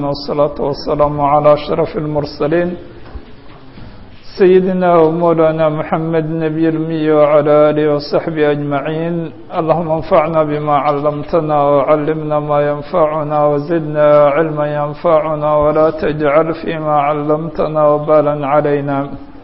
والصلاة والسلام على أشرف المرسلين سيدنا ومولانا محمد نبي المي وعلى آله وصحبه أجمعين اللهم انفعنا بما علمتنا وعلمنا ما ينفعنا وزدنا علما ينفعنا ولا تجعل فيما علمتنا وبالا علينا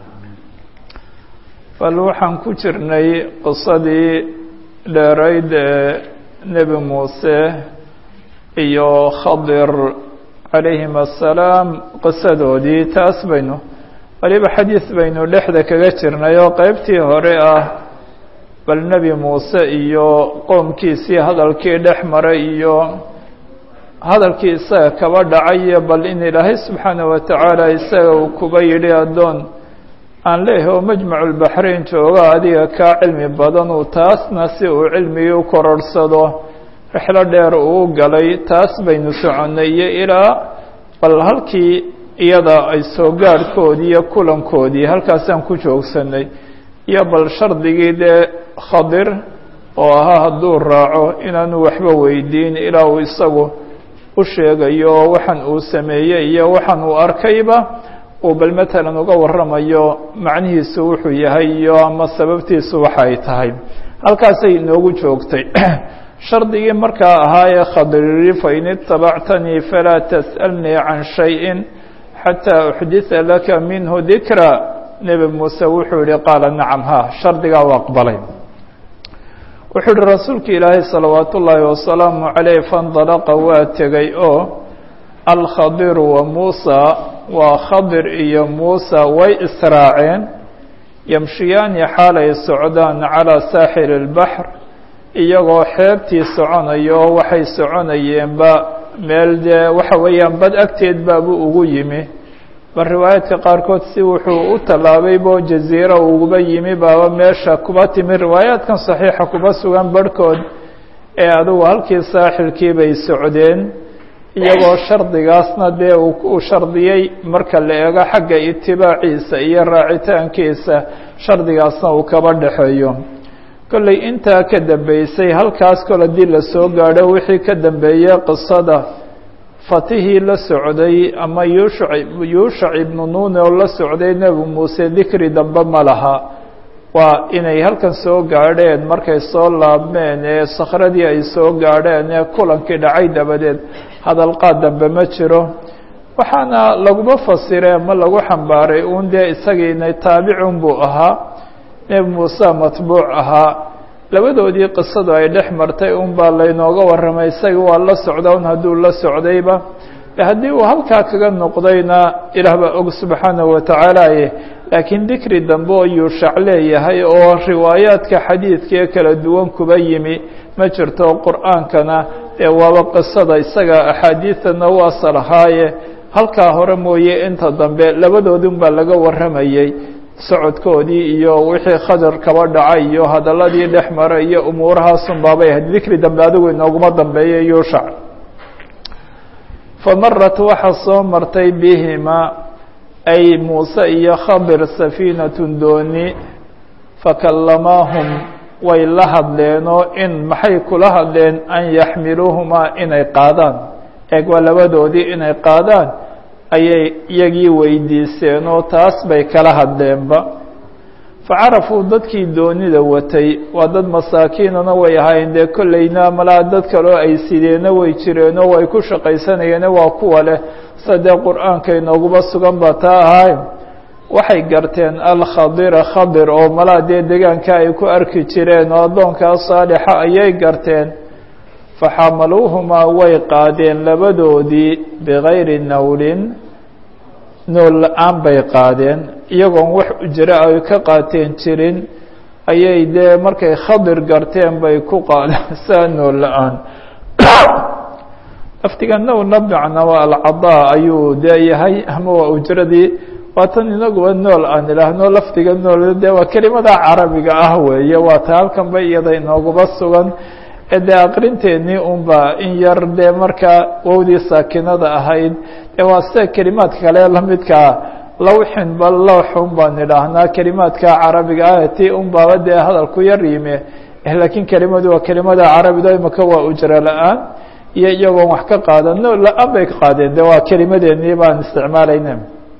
bal waxaan ku jirnay qisadii dheerayd ee nebi muuse iyo khadir calayhim assalaam qisadoodii taas baynu waliba xadiis baynu dhexda kaga jirnay oo qeybtii hore ah bal nebi muuse iyo qoomkiisii hadalkii dhex maray iyo hadalkii isaga kaba dhacayo bal in ilaahay subxaana wa tacaala isaga uu kuba yidhi addoon aan leeyahay oo majmaculbaxrayn jooga adiga kaa cilmi badan uu taasna si uu cilmigii u kororhsado rixlo dheer uu galay taas baynu soconnay iyo ilaa bal halkii iyada ay soo gaadhkoodii iyo kulankoodii halkaasaan ku joogsanay iyo bal shardigii dee khadir oo ahaa hadduu raaco inaanu waxba weydiin ilaa uu isagu u sheegayo waxaan uu sameeyey iyo waxaan uu arkayba uu bal matalan uga warramayo macnihiisu wuxuu yahay iyo ama sababtiisu waxa ay tahay halkaasay inoogu joogtay shardigii markaa ahaa ee khadiri fain itabactanii falaa tas'alnii can shayin xataa uxditha laka minhu dikra nebi muuse wuxuu yihi qaala nacam ha shardigaa u aqbalay wuxuu yihi rasuulka ilaahay salawaat ullaahi wasalaamu caleyh faindalaqa waa tegay oo alkhadiru wa muusa waa khadir iyo muusa way israaceen yamshiyaani xaalay socdaan calaa saaxili اlbaxr iyagoo xeebtii soconayo waxay soconayeenba meel dee waxa weeyaan bad agteed baabuu ugu yimi bal riwaayaadka qaarkood si wuxuu u tallaabaybo jaziira uguba yimi baaba meesha kuba timi riwaayaadkan saxiixa kuba sugan barhkood ee adugu halkii saaxilkii bay socdeen iyagoo shardigaasna dee uu shardiyey marka la eego xagga itibaaciisa iyo raacitaankiisa shardigaasna uu kaba dhexeeyo kolley intaa ka dambeysay halkaas kol haddii lasoo gaadho wixii ka dambeeyey qisada fatihii la socday ama yuushac yuushac ibnu nuune oo la socday nebi muuse dikri dambe ma laha waa inay halkan soo gaadheen markay soo laabmeen ee sakhradii ay soo gaadheen ee kulankii dhacay dabadeed hadalqaad dambe ma jiro waxaana laguma fasiree ma lagu xambaaray uun dee isagiina taabicun buu ahaa nebi muuse matbuuc ahaa labadoodii qisadu ay dhex martay un baa laynooga warramay isagii waa la socda un hadduu la socdayba haddii uu halkaa kaga noqdayna ilaah baa og subxaanahu watacaalaaye laakiin dikri dambe oo yuushac leeyahay oo riwaayaadka xadiidkaee kala duwan kuba yimi ma jirto qur-aankana ee waaba qisada isaga axaadiidtana u asal ahaaye halkaa hore mooye inta dambe labadoodun baa laga warramayey socodkoodii iyo wixii khadar kaba dhacay iyo hadaladii dhex maray iyo umuurahaasun baabay ahayd dikri dambe adigu inooguma dambeeya yuushac famarat waxaa soo martay bihima ay muuse iyo khadir safiinatun dooni fakallamaahum way la hadleenoo in maxay kula hadleen an yaxmiluuhumaa inay qaadaan eeg waa labadoodii inay qaadaan ayay iyagii weydiiseen oo taas bay kala hadleenba facarafuu dadkii doonida watay waa dad masaakiinana way ahaayeen dee kollayna malaa dad kaleo ay sideenna way jireenoo way ku shaqaysanayeene waa kuwa leh sida dee qur-aanka inooguba sugan ba taa ahaay waxay garteen alkhadira khadir oo malaa dee degaanka ay ku arki jireen oo addoonkaa saalixa ayay garteen faxamaluuhumaa way qaadeen labadoodii bigayri nawlin nool la-aan bay qaadeen iyagoon wax ujro ay ka qaateen jirin ayay dee markay khadir garteen bay ku qaadeen saa nool la-aan laftiga nowna bimacnaa waa alcadaa ayuu dee yahay ama waa ujradii waatan inaguba nool aan idhaahno lafdiga nool dee waa kelimada carabiga ah weeye waa ta halkan ba iyada inooguba sugan ee dee aqrinteennii unba in yar dee markaa wowdii saakinada ahayd dee waa sida kelimaadka kale lamidkaa lawxin ba lawxun baan idhaahnaa kelimaadka carabiga ah ti unbaaba dee hadalku yar yime laakiin kelimadu waa kelimada carabida imaka waa ujro la-aan iyo iyagoon wax ka qaadan no la-aan bay ka qaadeen de waa kelimadeenii baan isticmaalayna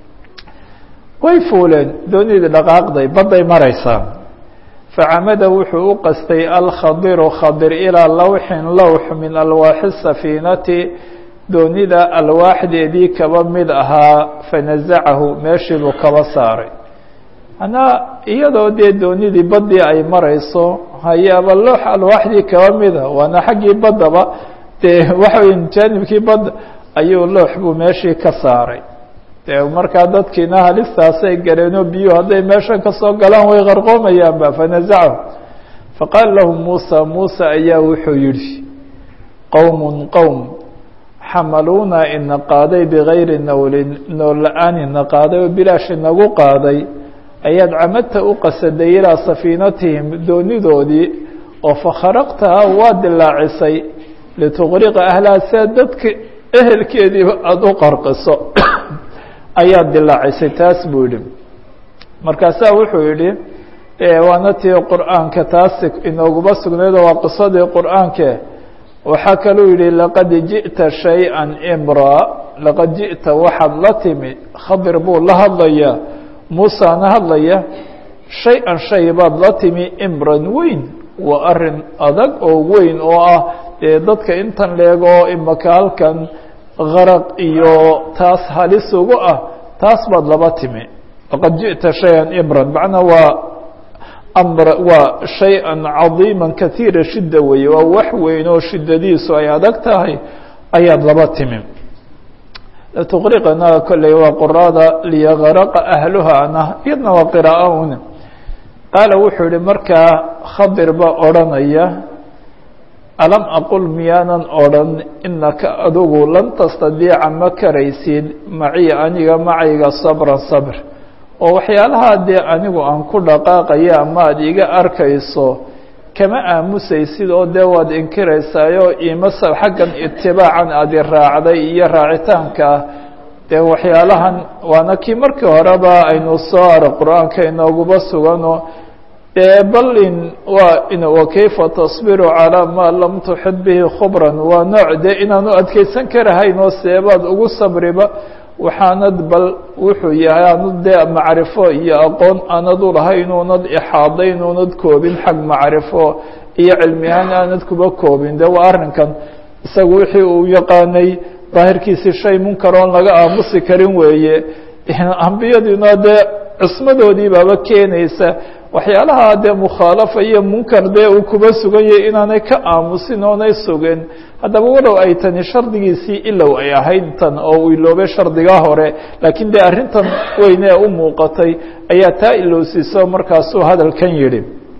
way fuuleen doonidii dhaqaaqday badday maraysaa facamada wuxuu u qastay alkhadiru khadir ilaa lawxin lawx min alwaaxi safiinati doonida alwaaxdeedii kaba mid ahaa fanazacahu meeshiibuu kaba saaray manaa iyadoo dee doonidii baddii ay marayso hayaaba loox alwaaxdii kaba mida waana xaggii baddaba dee waxa wey jaanibkii badda ayuu loox buu meeshii ka saaray de markaa dadkiina halistaasay galeenoo biyuhu hadday meeshan kasoo galaan way qarqoomayaanba fanazacahu faqaala lahu muusa muusa ayaa wuxuu yidhi qowmun qowm xamaluuna ina qaaday bigayri nawlin nool la-aan ina qaaday oo bilaash inagu qaaday ayaad camadta u qasaday ilaa safiinatihim doonidoodii oo fakharaqtaha waa dilaacisay lituqriqa ahlaha sia dadka ehelkeediiba aada u qarqiso ayaad dilaacisay taas buu yihi markaasaa wuxuu yihi waana tii qur'aanka taasi inooguma sugnayd oo waa qisadii qur'aanke waxaa kaluu yihi laqad jiئta shayئa imra laqad jiئta waxaad la timi khadir buu la hadlayaa muusana hadlaya shay-an shay baad la timi imran weyn waa arin adag oo weyn oo ah dee dadka intan leego oo imaka halkan garaq iyo taas halis ugu ah taas baad laba timi laqad jiئta shayئa imran macnaa waa amr waa shay-an cadiima kaiira shida weeye waa wax weyn oo shidadiisu ay adag tahay ayaad laba timi latuqriqana kolley waa quraada liyagaraqa ahluhaana iyadna waa qiraaa un qaala wuxuu yihi markaa khadir baa odrhanaya alam aqul miyaanan odrhan inaka adigu lan tastadiica ma karaysid maciya aniga macayga sabran sabr oo waxyaalaha dee anigu aan ku dhaqaaqaya ama aad iga arkayso kama aamusaysid oo dee waad inkiraysaayo imasa xaggan itibaacan aad i raacday iyo raacitaanka dee waxyaalahan waana kii markii horeba aynu soo aro qur-aanka inooguba sugano dee bal in waa wakayfa tasbiru calaa maa lam tuxid bihi khubran waa nooc dee inaanu adkeysan karahayn oo seebaad ugu sabriba waxaanad bal wuxuu yahay aanad dee macrifo iyo aqoon aanad u lahayn uunad ixaadayn uunad koobin xag macrifo iyo cilmi ahaan aanad kuba koobin de waa arrinkan isagu wixii uu yaqaanay daahirkiisi shay munkar oon laga aamusi karin weeye ambiyadiina dee cismadoodii baaba keenaysa waxyaalaha dee mukhaalafa iyo munkar dee uu kuba sugan yahay inaanay ka aamusin oonay sugin haddaba walow ay tani shardigiisii ilow ay ahayd tan oo uu iloobay shardigaa hore laakiin dee arrintan weyn ee u muuqatay ayaa taa ilowsiiso markaasuu hadalkan yidhi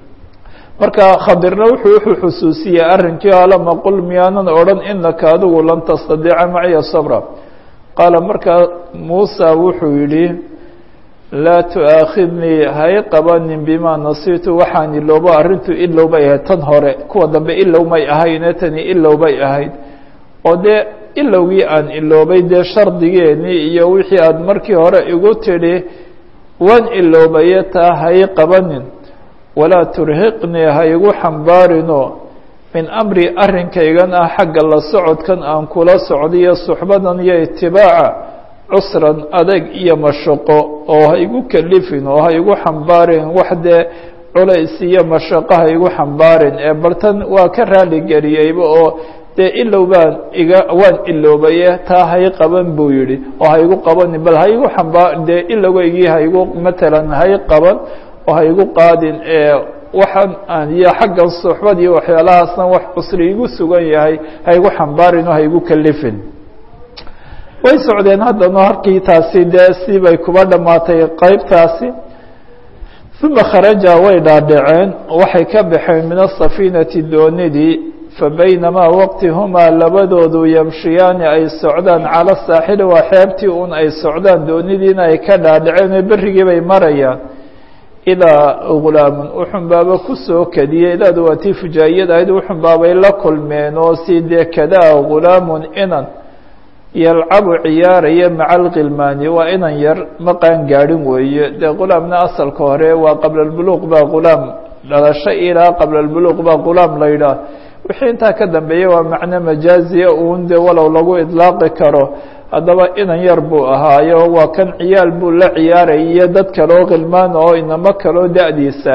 marka khadirna wuxuu wuxuu xusuusiyey arrinkii alama qul miyaanan odhan inaka adigu lan tastadiica maciya sabra qaala markaa muusa wuxuu yidhi laa tu'aakhidnii hay qabanin bimaa nasiitu waxaan iloobo arrintu ilow bay ahayd tan hore kuwa dambe ilow may ahayne tani ilow bay ahayd oo dee ilowgii aan iloobay dee shardigeenii iyo wixii aad markii hore igu tidhi waan iloobaye taa hay qabanin walaa turhiqnii ha igu xambaarino min amri arrinkaygan ah xagga la socodkan aan kula socdiyo suxbadan iyo itibaaca cusran adag iyo mashaqo oo ha igu kelifin oo ha igu xambaarin wax dee culays iyo mashaqo ha igu xambaarin ee bartan waa ka raaligeliyeyba oo dee ilow baan iga waan iloobaye taa hay qaban buu yidhi oo ha igu qabanin bal ha igu xambaa dee ilowgeygii ha igu matalan hay qaban oo ha igu qaadin ee waxaan aan iyo xaggan suxbad iyo waxyaalahaasna wax cusri igu sugan yahay ha igu xambaarin oo ha igu kelifin way socdeen haddana harkii taasi dee si bay kuba dhammaatay qeybtaasi uma kharaja way dhaadhaceen waxay ka baxeen min asafiinati doonidii fabaynamaa waqti humaa labadoodu yamshiyaani ay socdaan cala saaxili waa xeebtii un ay socdaan doonidiina ay ka dhaadhaceen oo berrigii bay marayaan ilaa gulaamun uxunbaaba kusoo kadiyey ilaadu waa tii fujaayad ahayd uxunbaabay la kulmeen oo si dee kadaa gulaamun inan yalcabu ciyaaraya maca alkhilmaani waa inan yar ma qaan gaadhin weeye dee gulaamna asalka hore waa qabla albuluuq baa gulaam dhalasho ilaa qabla albuluuq baa gulaam la yidhaah wixii intaa ka dambeeyey waa macno majaaziya uun dee walow lagu idlaaqi karo haddaba inan yar buu ahaayo waa kan ciyaal buu la ciyaaraya iyo dad kaloo khilmaan oo inamo kaloo da-diisa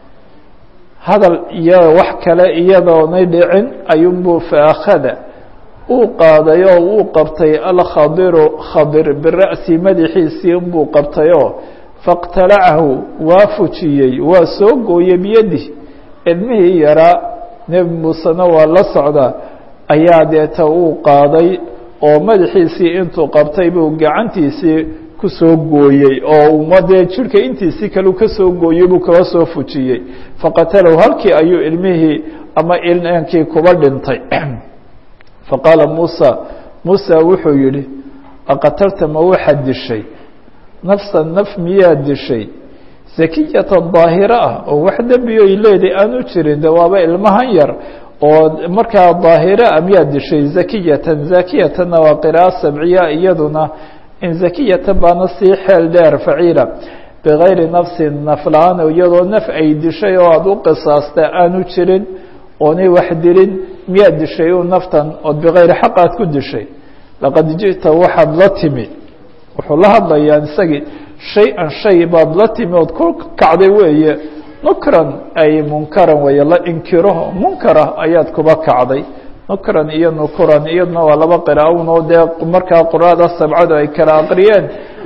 hadal iyo wax kale iyadoonay dhicin ayuunbuu faakhada uu qaaday oo uu qabtay alkhadiru khadir bira'si madaxiisii unbuu qabtayoo fاqtalacahu waa fujiyey waa soo gooyey biyadih ilmihii yaraa nebi muusena waa la socda ayaa deeta uu qaaday oo madaxiisii intuu qabtay buu gacantiisii ku soo gooyey oo uma dee jirhka intiisii kale ka soo gooyey buu kaba soo fujiyey faqatalahu halkii ayuu ilmihii ama inankii kuba dhintay faqaala muusa muusa wuxuu yihi aqatalta ma waxaad dishay nafsa naf miyaad dishay zakiyatan daahira ah oo wax dembi oy leedahay aanu jirin de waaba ilmahan yar oo markaa daahira ah miyaad dishay zakiyatan zakiyatanna waa qira'a sabciya iyaduna in zakiyatan baana sii xeel dheer faciila bigayri nafsin nafla-aan iyadoo naf ay dishay oo aada u qisaasta aanu jirin oonay wax dilin miyaad dishay u naftan ood bigayri xaq aad ku dishay laqad ji'ta waxaad la timi wuxuu la hadlayaa isagii shay-an shay baad la timi ood ku kacday weeye nukran ay munkaran weeye la inkiro munkara ayaad kuba kacday nukran iyo nukuran iyaduna waa laba qiraa'un oo dee markaa qur'aada sabcadu ay kala aqriyeen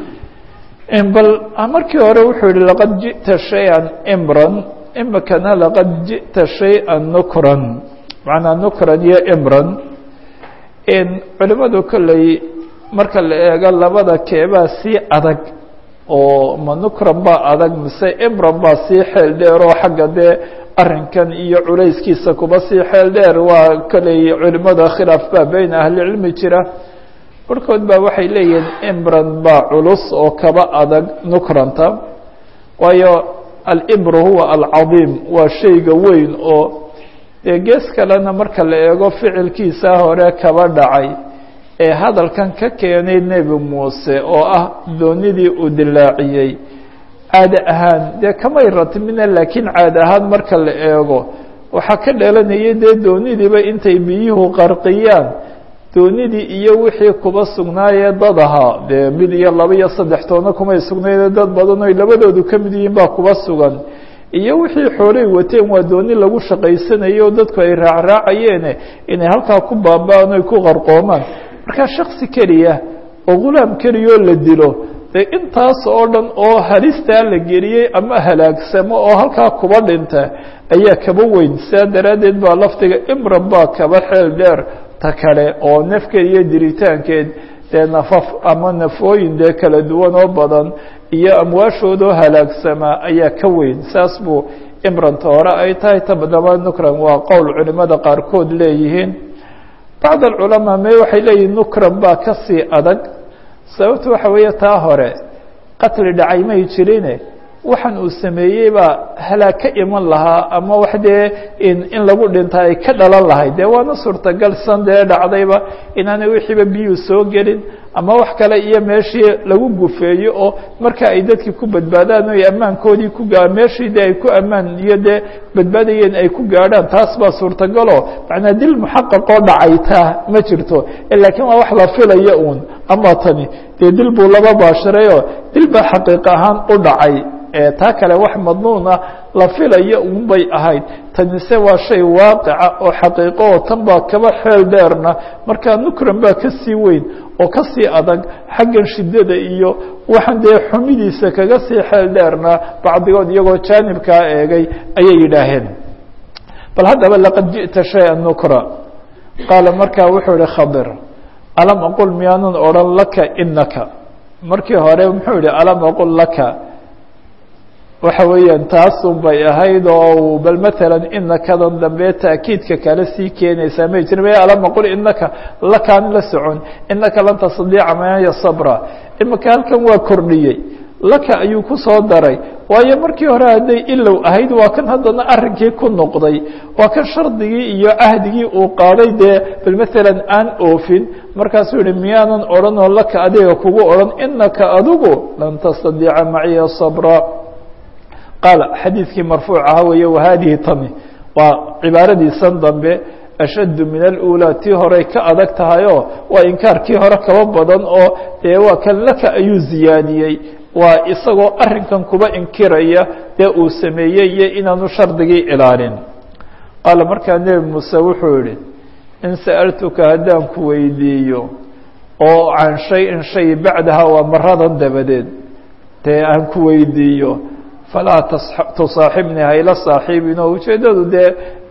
bal markii hore wuxuu yihi laqad ji'ta shay-an imran imikana laqad ji'ta shay-an nukran macnaa nukran iyo imran culimadu kolley marka la eego labada keebaa sii adag oo ma nukran baa adag mise imran baa sii xeel dheer oo xagga dee arrinkan iyo culayskiisa kuba sii xeel dheer waa kolley culimada khilaaf baa beyn ahlicilmi jira barhkood baa waxay leeyihiin imran baa culus oo kaba adag nukranta waayo alibru huwa alcadiim waa shayga weyn oo dee gees kalena marka la eego ficilkiisa hore kaba dhacay ee hadalkan ka keenay nebi muuse oo ah doonidii uu dilaaciyey caade ahaan dee kamay ratmina laakiin caade ahaan marka la eego waxaa ka dhalanayay dee doonidiiba intay biyuhu qarqiyaan doonidii iyo wixii kuba sugnaayee dad ahaa dee mid iyo laba iyo saddex toona kumay sugnayne dad badan oy labadoodu ka mid yihiin baa kuba sugan iyo wixii xoolay wateen waa dooni lagu shaqaysanayo oo dadku ay raacraacayeene inay halkaa ku baaba-aan oy ku qarqoomaan markaa shaksi keliya oo ghulaam keliyoo la dilo dee intaas oo dhan oo halistaa la geliyey ama halaagsamo oo halkaa kuba dhinta ayaa kaba weyn sidaa daraaddeed baa lafdiga imran baa kaba xeel dheer ta kale oo nafkeed iyo diritaankeed dee nafaf ama nafooyin dee kala duwan oo badan iyo amwaashoodoo halaagsamaa ayaa ka weyn saas buu imranta hore ay tahay tabadaba nukran waa qowl culimada qaarkood leeyihiin bacd alculamaa me waxay leeyihin nukran baa ka sii adag sababta waxa weeye taa hore qatli dhacay may jirine waxaan uu sameeyey baa halaag ka iman lahaa ama wax dee in in lagu dhinta ay ka dhalan lahayd dee waana suurtagal san dee dhacdayba inaanay wixiiba biyuu soo gelin ama wax kale iyo meeshii lagu gufeeyo oo marka ay dadkii ku badbaadaan o ammaankoodii ku gaa meeshii de ay ku ammaan iyo dee badbaadayeen ay ku gaadhaan taas baa suurtagalo macnaa dil muxaqaqoo dhacaytaa ma jirto laakiin waa wax la filaya uun ama tani dee dil buu laba baashirayoo dil baa xaqiiq ahaan u dhacay taa kale wax madnuuna la filaya un bay ahayd tanise waa shay waaqica oo xaqiiqo oo tan baa kaba xeel dheerna markaa nukran baa ka sii weyn oo ka sii adag xaggan shiddada iyo waxaan dee xumidiisa kaga sii xeel dheerna bacdigood iyagoo jaanibkaa eegay ayay yidhaaheen bal haddaba laqad ji'ta shaya nukra qaala markaa wuxuu ihi khadir alam aqul miyaanan odhan laka inaka markii hore muxuu yihi alam aqul laka waxa weeyaan taasun bay ahayd oo bal maalan inakadan dambe taakiidka kale sii keenaysaa may jiri may alama qul inaka lakaan la socon inaka lan tastadiica maya sabra imika halkan waa kordhiyey laka ayuu ku soo daray waayo markii hore hadday ilow ahayd waa kan haddana arrinkii ku noqday waa kan shardigii iyo cahdigii uu qaaday dee bal maalan aan oofin markaasuu yihi miyaanan odhanoo laka adiga kugu odhan inaka adigu lan tastadiica maciya sabra qaala xadiidkii marfuuc ahaa weeye wahadihi tani waa cibaaradiisan dambe ashaddu min alأulى tii horey ka adag tahayoo waa inkaarkii hore kaba badan oo dee waa kan laka ayuu ziyaadiyey waa isagoo arrinkan kuba inkiraya dee uu sameeyey iyo inaanu shardigii ilaalin qaala markaa nebi muuse wuxuu yihi in sa'altuka haddaan ku weydiiyo oo can shay-in shay bacdaha waa maradan dabadeed dee aan ku weydiiyo falaa tusaaxibnii hayla saaxiibin oo ujeeddadu dee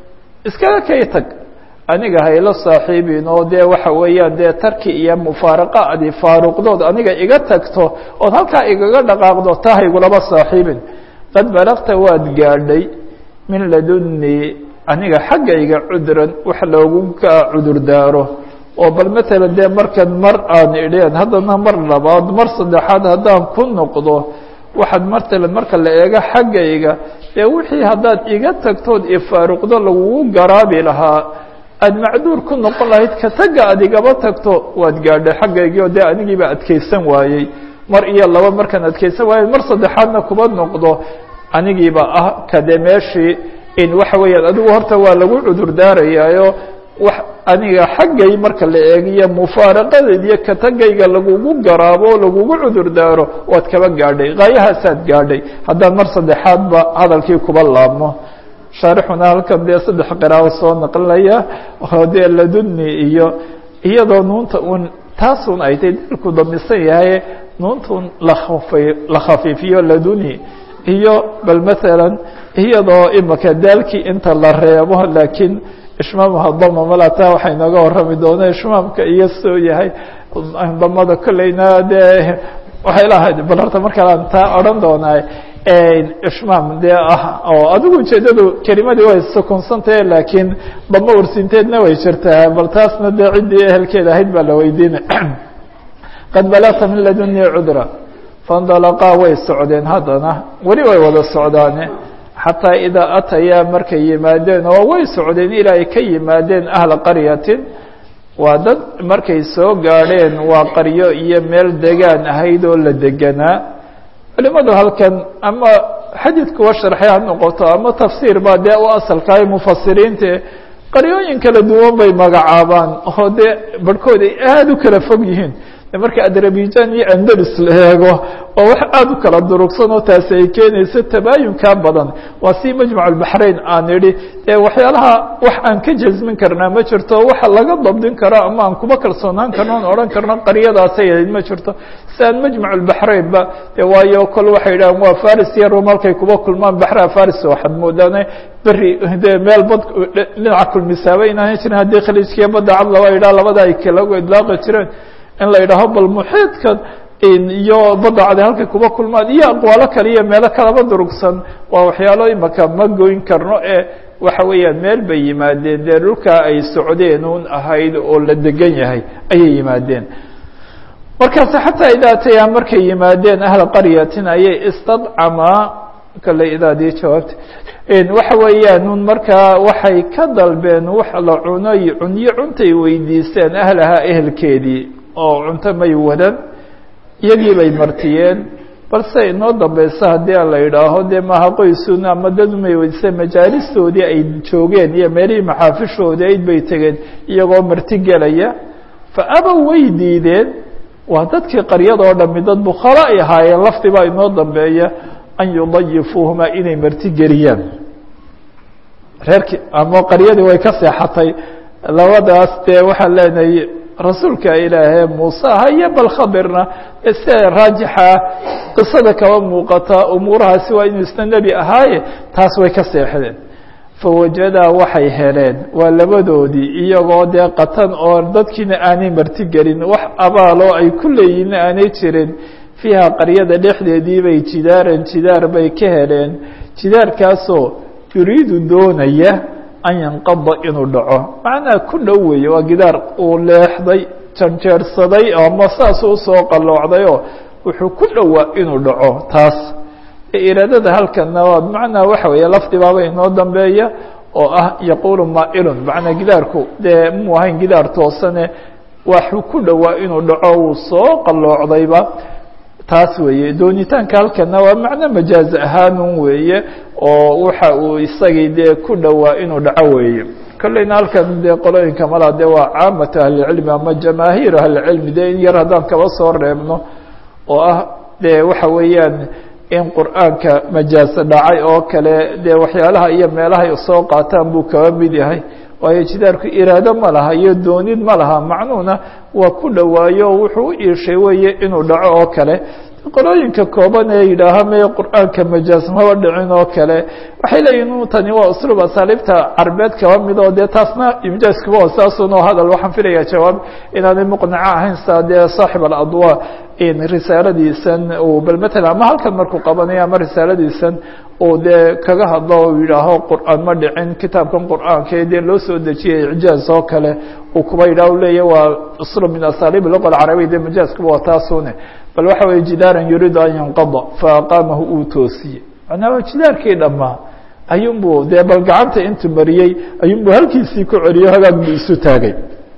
iskaga kay tag aniga hayla saaxiibin oo dee waxa weeyaan dee tarki iyo mufaaraqa adi faaruqdood aniga iga tagto ood halkaa igaga dhaqaaqdo taa haygulaba saaxiibin qad balagta waad gaadhay min ladunii aniga xaggayga cudran wax loogu ka cudur daaro oo bal matalan dee markan mar aan idheen haddana mar labaad mar saddexaad haddaan ku noqdo waxaad matalan marka la eego xaggayga dee wixii haddaad iga tagtood ifaaruqdo lagugu garaabi lahaa aada macduur ku noqon lahayd ka tagga aad igaba tagto waad gaadhay xaggaygii oo dee anigiiba adkaysan waayey mar iyo laba markaan adkaysan waayey mar saddexaadna kuba noqdo anigiiba ah kade meeshii in waxa weeyaan adigu horta waa lagu cudur daarayaayo wax aniga xaggay marka la eegiyo mufaaraqadeed iyo katagayga lagugu garaabo o lagugu cudur daaro waad kaba gaadhay gaayahaasaad gaadhay haddaan mar saddexaadba hadalkii kuba laabmo shaarixuna halkan dee saddex qiraabo soo naqlinaya oo dee laduni iyo iyadoo nuunta un taasun ay tay dilku damisan yahay nuuntun laai la khafiifiyo laduni iyo bal masalan iyadoo imaka daalkii inta la reebo laakiin ishmaamha dama malata waxay nooga warrami doona ishmaamka iyo soo yahay damada kolleyna dee waxay lahayd bal horta markaan taa odhan doonaa ishmaam dee ah oo adigu ujeedadu kelimadii way sukunsantahe laakiin damo ursinteedna way jirtaa bal taasna dee ciddii ehelkeeda ahayd baa la weydiina qad balagta min laduni cudra faindalaqaa way socdeen haddana weli way wada socdaane xataa idaa atayaa markay yimaadeen oo way socdeen ilaa ay ka yimaadeen ahla qaryatin waa dad markay soo gaadheen waa qaryo iyo meel degaan ahayd oo la deganaa culimadu halkan ama xadiidkuwa sharxay ha noqoto ama tafsiir baa dee u asalkahay mufasiriinte qaryooyin kala duwan bay magacaabaan oo dee barhkood ay aada u kala fog yihiin marka adrabijan iyo andalus la eego oo wax aada u kala durugsan oo taasi ay keenayso tabaayunkaa badan waa si majmac albaxrayn aan idhi dee waxyaalaha wax aan ka jasmin karnaa ma jirto waxa laga dabdin karo ama aan kuba kalsoonaan karno on odhan karno qaryadaasay ahayd ma jirto si aan majmac albaxrayn ba de waayo kol waxay idhahaan waa faris iyo rum halkay kuba kulmaan baxraha faris waxaad moodaane beri de meel bad dhinaca kulmisaaba inaanan jirin haddii khaliijkiiyo badda cad laba idhaa labada ay kalagu idlaaqi jireen in la yidhaaho bal muxiidka iyo badda cade halkay kuba kulmaan iyo aqwaalo kale iyo meelo kalaba durugsan waa waxyaalo imaka ma goyn karno ee waxa weeyaan meel bay yimaadeen dee dhulkaa ay socdeen un ahayd oo la degan yahay ayay yimaadeen markaas xataa idaa atayaa markay yimaadeen ahla qaryatin ayay istadcamaa kale idaadii jawaabta waxa weeyaan un markaa waxay ka dalbeen wax la cunay cunyo cuntay weydiisteen ahlahaa ehelkeedii oo cunto may wadan iyagii bay martiyeen balse inoo dambeysa haddii a la yidhaaho dee maaha qoysun ama dad umay weydiiseen majaalistoodii ay joogeen iyo meelihii maxaafishoodii ayd bay tegeen iyagoo marti gelaya fa abow way diideen waa dadkii qaryadoo dhami dad bukhala ay ahaayeen lafdibaa inoo dambeeya an yudayifuuhuma inay marti geliyaan reerkii ama qaryadii way ka seexatay labadaas dee waxaan leenahay rasuulka ilaahee muuse aha iyo bal khadirna sida raajixa qisada kaba muuqata umuurahaasi waa inuu isna nebi ahaaye taas way ka seexdeen fawajadaa waxay heleen waa labadoodii iyagoo dee qatan oo dadkiina aanay martigelin wax abaaloo ay ku leeyihinna aanay jirin fiiha qaryada dhexdeedii bay jidaaran jidaar bay ka heleen jidaarkaasoo yuriidu doonaya an yanqada inuu dhaco macnaa ku dhow weeye waa gidaar uu leexday janjeersaday ama saas usoo qalloocdayoo wuxuu ku dhowaa inuu dhaco taas iraadada halkana waa bimacnaa waxa weeye lafdibaaba inoo dambeeya oo ah yaquulu maailun macnaa gidaarku dee muu ahayn gidaar toosane waxuu ku dhowaa inuu dhaco wuu soo qalloocdayba taas weeye doonitaanka halkana waa macno majaaz ahaanun weeye oo waxa uu isagii dee ku dhowaa inuu dhaco weeye kolleyna halkan dee qolooyinka mala de waa caamatu ahlicilmi ama jamaahiir ahlicilmi dee in yar haddaan kaba soo reebno oo ah dee waxa weeyaan in qur'aanka majaasa dhacay oo kale dee waxyaalaha iyo meelahay soo qaataan buu kaba mid yahay waayo jidaarku iraado ma laha iyo doonid ma laha macnuhuna waa ku dhowaayo wuxuu u iishay weeye inuu dhaco oo kale qolooyinka kooban ee yidhaaha me qur'aanka majaas maba dhicin oo kale waxay leeyihin tani waa usluub asaaliibta carbeed kaba mid oo dee taasna imjaaskuba oo saasun oo hadal waxaan filayaa jawaab inaanay muqnaco ahayn saa dee saaxib aladwa risaaladiisan bal matalan ama halkan markuu qabanayo ama risaaladiisan uu dee kaga hadlo o yidhaaho qur'aan ma dhicin kitaabkan qur'aanka ee dee loo soo dejiyay ijaaz oo kale uu kuba yidhaha leeya waa usluub min asaaliib luqa alcarabiya dee majaaskuba waa taasune bal waxa weye jidaaran yuriidu an yanqada faaqaamahu uu toosiyey macnaa jidaarkii dhammaa ayuunbuu dee bal gacanta intuu mariyey ayuunbuu halkiisii ku celiyo hagaag buu isu taagay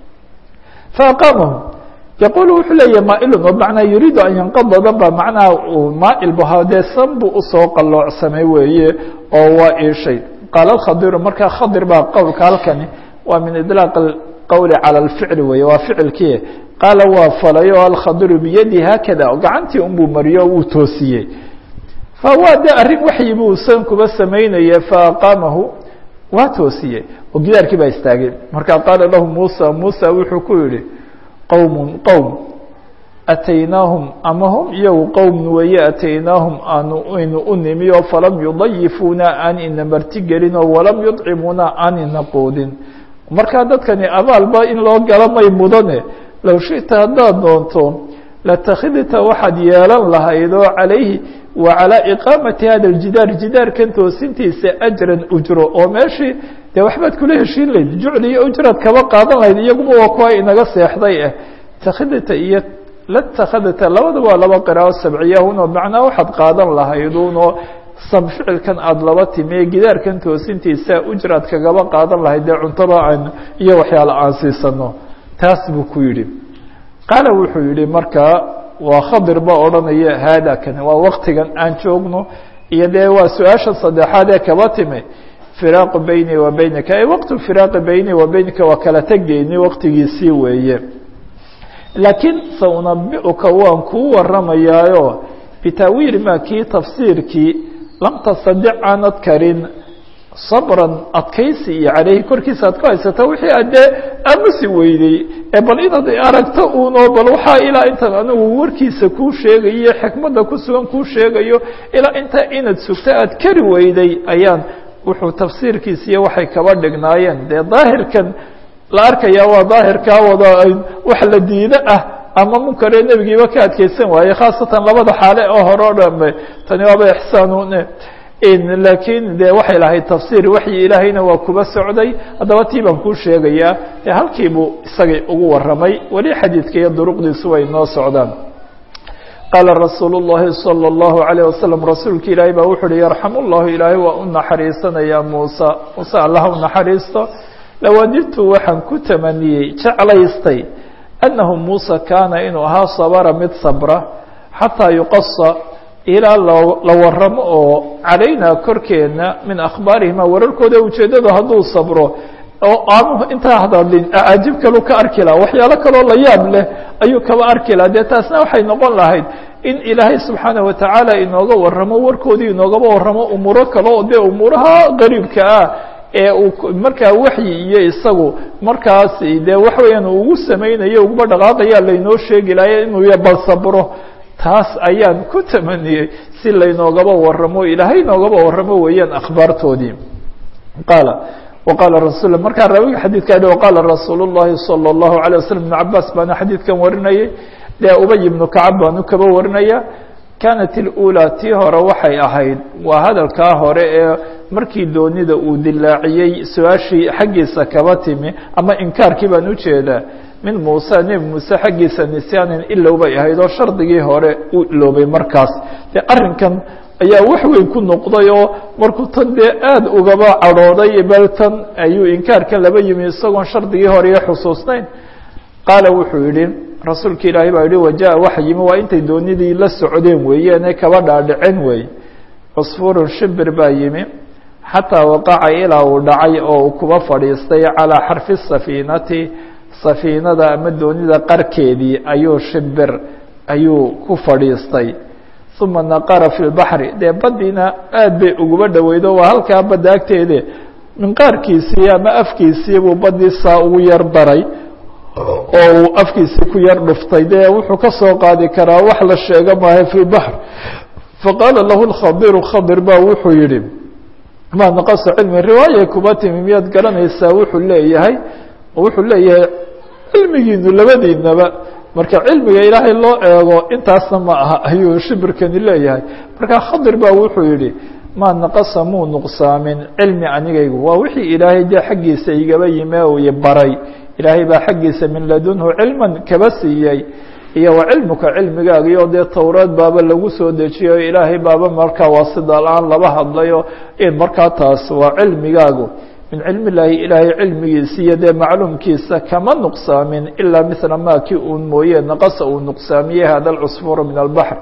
faaqaamahu yaqul wuxuu leeyahy maailun oo macnaa yuriidu an yanqadada ba macnaha maail bu dee san buu usoo qalloocsamay weeye oo waa iishay qaala khadiru markaa khadir baa qowlka halkani waa min idlaaq qowli calى اlficli weeye waa ficilkii qaala waa falay oo alkhadiru biyadi haakada gacantii unbuu mariyo wuu toosiyey fawaa de arrin waxyi buu san kuba samaynaya faaqaamahu waa toosiyey oo gidaarkii baa istaagay markaa qaala lahu muusa muusa wuxuu ku yihi qowm qowm ataynaahum ama hum iyagu qowm weeye ataynaahum aanu aynu u nimi oo falam yudayifuuna aan ina martigelin oo walam yudcimuuna aan ina quudin markaa dadkani abaalba in loo gala may mudane low shita haddaad doonto latakhidta waxaad yeelan lahayd oo calayhi wa calaa iqaamati hada ljidaar jidaarkan toosintiisa ajran ujro oo meeshii dee waxbaad kula heshiin layd jucli iyo ujraad kaba qaadan lahayd iyaguba waa kuwa inaga seexday ah takhidta iyo latakhadta labadaba waa laba qiraao sabciyahunoo macnaa waxaad qaadan lahaydunoo sam ficilkan aada laba timiye gidaarkan toosintiisa ujraad kagaba qaadan lahayd dee cuntada aan iyo waxyaala aan siisano taas buu ku yidhi qaala wuxuu yihi markaa waa khadir ba odhanaya haada kan waa waktigan aan joogno iyo dee waa su-aasha saddexaad ee kaba timi firaaqu beyni wa beynika ay waqtu firaaqi beyni wa beynika waa kala tegeyni waktigiisii weeye laakiin saunabicuka waan kuu waramayaayo bitaawiili ma kii tafsiirkii lam tastadic aanad karin sabran adkaysi iyo caleyhi korkiisa aad ku haysato wixii aad dee aamusi weydey ee bal inaad aragto uunoo bal waxaa ilaa intan anigu warkiisa kuu sheegayo xikmadda ku sugan kuu sheegayo ilaa intaa inaad sugto aad kari weyday ayaan wuxuu tafsiirkiisiiyo waxay kaba dhignaayeen dee daahirkan la arkayaa waa daahirkaa wada wax la diido ah ama munkaree nebigiiba ka adkeysan waaye khaasatan labada xaale oo hore o dhame tani waaba ixsaanune laakiin de waxay lahayd tafsiir waxyi ilaahayna waa kuba socday haddaba tii baan kuu sheegayaa e halkii buu isagay ugu waramay weli xadiidka iyo duruqdiisu way noo socdaan qaala rasuul الlahi salى الlahu عalيه wasalam rasuulka ilaahay baa wuxu uhi yarxam اllahu ilaahay waa u naxariisanaya muusa muuse allah u naxariisto lawadidtu waxaan ku tamaniyey jeclaystay annahu muuse kaana inuu ahaa sabra mid sabra xataa yuqasa ilaa la waramo oo calaynaa korkeena min akhbaarihima wararkooda ujeeddadu hadduu sabro oo aanu intaa hadalin acaajib kalu ka arki laha waxyaalo kaloo la yaab leh ayuu kaba arki laha dee taasna waxay noqon lahayd in ilaahay subxaanaه watacaala inooga waramo warkoodii inoogaba waramo umuuro kale oo dee umuuraha qariibka ah ee uu markaa waxyi iyo isagu markaas dee waxa weeyaan ugu samaynayo uguba dhaqaaqaya laynoo sheegi lahay inuu bal sabro taas ayaan ku tamaniyey si laynoogaba waramo ilaahay inoogaba waramo weeyaan akhbaartoodii qaala waqaala rasul markaa raawiga xadiidka adhi waqaala rasuul الlahi salى الlahu عalيه waslm ibn cabaas baana xadiidkan warinayay dee ubay ibnu kacab baanu kaba warinaya kanat اlأulى tii hore waxay ahayd waa hadalkaa hore ee markii doonida uu dilaaciyey su-aashii xaggiisa kaba timi ama inkaarkii baan ujeedaa min muuse nebi muuse xaggiisa nisyaanin ilow bay ahayd oo shardigii hore uu iloobay markaas dee arrinkan ayaa wax weyn ku noqday oo markuu tan dee aada ugaba cadhooday bal tan ayuu inkaarkan laba yimi isagoon shardigii hore iyo xusuusnayn qaala wuxuu yihi rasuulka ilaahay baa yihi waja waxa yimi waa intay doonidii la socdeen weeyeene kaba dhaadhicen weeye cusfuurun shimbir baa yimi xataa waqaca ilaa uu dhacay oo uu kuba fadhiistay calىa xarfi safiinati safiinada ama doonida qarkeedii ayuu shibir ayuu ku fadhiistay uma naqara fi lbaxri dee baddiina aad bay uguba dhoweydo waa halkaa badda agteede minqaarkiisii ama afkiisii buu baddii saa ugu yar daray oo uu afkiisii ku yar dhuftay dee wuxuu ka soo qaadi karaa wax la sheego maaha fi lbaxr faqaala lahu lkhadiru khadir ba wuxuu yihi ma naqasa cilmi riwaaya kuba timi miyaad garanaysaa wuxuu leeyahay wuxuu leeyahay cilmigiinu labadiinaba marka cilmiga ilaahay loo eego intaasna ma aha ayuu shibirkani leeyahay marka khadir ba wuxuu yihi ma naqasa muu nuqsaamin cilmi anigaygu waa wixii ilaahay dee xaggiisa igaba yime u baray ilaahay baa xaggiisa min ladunhu cilman kaba siiyey iyo wa cilmuka cilmigaagiyo dee towreed baaba lagu soo dejiyo ilaahay baaba markaa waasida la-aan laba hadlayo in markaa taas waa cilmigaagu min cilmi illaahi ilaahay cilmigiisa iyo dee macluumkiisa kama nuqsaamin ilaa mila ma kii uun mooye naqasa uu nuqsaamiyey hada alcusfuuru min albaxr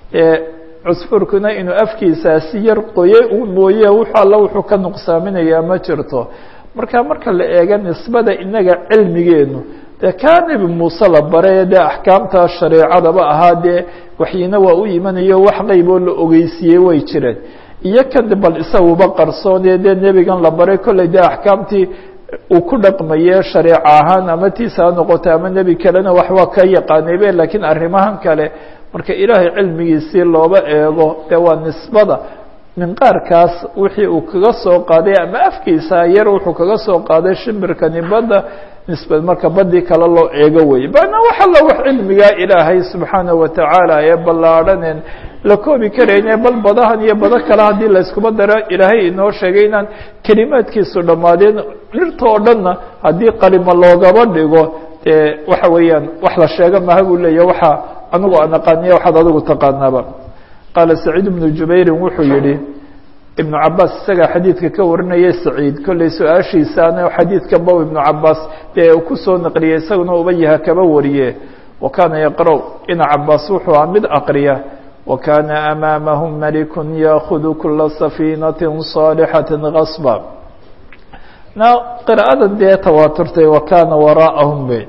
cusfuurkuna inuu afkiisaasi yar qoye uun mooye wux alla wuxuu ka nuqsaaminayaa ma jirto marka marka la eega nisbada inaga cilmigeenu dee kaa nebi muuse la bare dee axkaamta shareecadaba ahaa dee waxyina waa u imanayo wax qeyboo la ogeysiiyey way jireen iyo kan bal isaguba qarsoone dee nebigan la baray kolley dee axkaamtii uu ku dhaqmaye shareeco ahaan ama tiisa ha noqota ama nebi kalena wax waa ka yaqaanaybe laakiin arrimahan kale marka ilaahay cilmigiisii looba eego dee waa nisbada minqaarkaas wixii uu kaga soo qaaday ama afkiisa yar wuxuu kaga soo qaaday shimbirkani badda nisbad marka badii kale loo eego weye bana wax alla wax cilmigaa ilaahay subxaana watacaala ee ballaadhanen la koobi karayne bal badahan iyo bado kale haddii layskuma daro ilaahay inoo sheegay inaan kelimaadkiisu dhammaadeen dhirta oo dhanna haddii qalimo loogaba dhigo dee waxa weeyaan wax la sheega maha buu leeya waxa anigu aan aqaaniya waxaad adigu taqaanaaba qaala saciid ibnu jubayrin wuxuu yihi ibnu cabaas isagaa xadiidka ka warinaya saciid kolley su-aashiisaana xadiidka bow ibnu cabaas dee uu kusoo naqliyey isaguna ubayaha kaba wariye wa kaana yaqra' ina cabaas wuxuu aha mid aqriya wa kaana amaamahum malikun yaakudu kula safiinati صaalixati gasba na qira'adan dee tawaaturtay wa kaana waraa'ahum be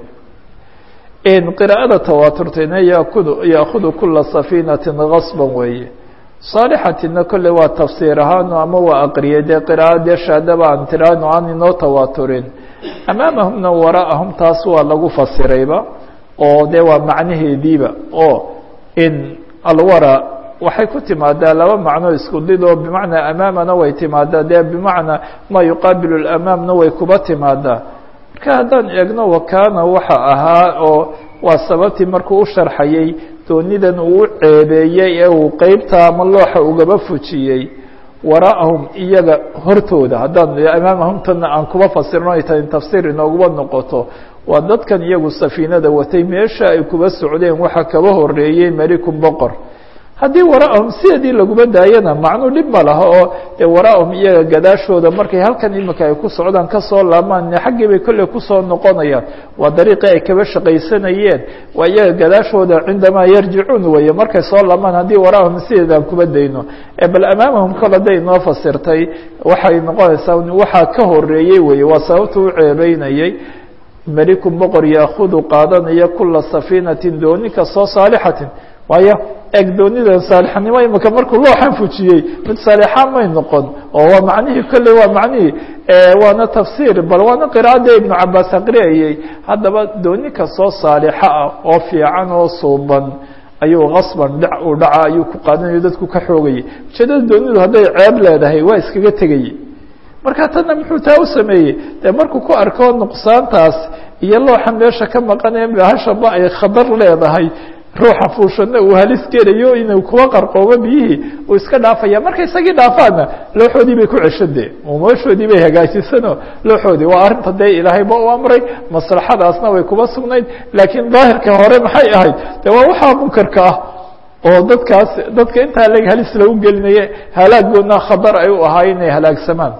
qira'ada tawaaturtayna yaakudu yaakudu kula safiinati gasba weeye saalixatina kolley waa tafsiir ahaano ama waa aqriyay dee qira'adee shaadaba aan tiraano aan inoo tawaaturin amaamahumna waraa'ahum taas waa lagu fasirayba oo dee waa macnaheediiba oo in alwara waxay ku timaadaa laba macno isku did oo bimacnaa amaamana way timaadaa dee bimacnaa maa yuqaabilu lamaamna way kuba timaadaa marka haddaan eegno wakaana waxa ahaa oo waa sababtii markuu u sharxayey doonidan uu u ceebeeyey ee uu qeybta ama looxa ugaba fujiyey waraa'ahum iyaga hortooda haddaan amaamahumtana aan kuba fasirno ay tahay tafsiir inooguba noqoto waa dadkan iyagu safiinada watay meesha ay kuba socdeen waxa kaba horeeyey melikun boqor haddii waraa'ahum sideedii laguma daayana macnuu dhib ma laha oo dee waraa'ahum iyaga gadaashooda markay halkan imika ay ku socdaan kasoo laamaan xaggii bay kolley kusoo noqonayaan waa dariiqii ay kaba shaqaysanayeen waa iyaga gadaashooda cindamaa yarjicuun weeye markay soo laamaan haddii waraa'ahum sideedaan kuba dayno bal amaamahum kol hadday inoo fasirtay waxay noqonaysaa waxaa ka horeeyey weye waa sababta u ceebeynayey melikun boqor yaakudu qaadanaya kula safiinatin dooni kastoo saalixatin waayo eg doonida saalixnimo imika markuu looxan fujiyey mid saalixa may noqon oo waa macnihii kolley waa macnihii waana tafsiir bal waana qira'adda ibnu cabaas aqriyayey haddaba dooni kastoo saalixa ah oo fiican oo suuban ayuu kasban dhac uu dhaca ayuu ku qaadanayo dadku ka xoogayay ujeedada doonidu hadday ceeb leedahay waa iskaga tegayey marka tanna muxuu taa u sameeyey dee markuu ku arko nuqsaantaas iyo looxa meesha ka maqanee bahashaba ay khadar leedahay ruuxa fuushana uu halis gelayo inuu kuwa qarqoobo biyihii uu iska dhaafaya marka isagii dhaafaana looxoodii bay ku ceshade meeshoodii bay hagaajisano looxoodii waa arrinta dee ilaahayba u amray maslaxadaasna way kuba sugnayd laakiin daahirka hore maxay ahayd de waa waxaa munkarka ah oo dadkaas dadka intaa leg halis lagu gelinaye halaagoodna khadar ay u ahaa inay halaagsamaan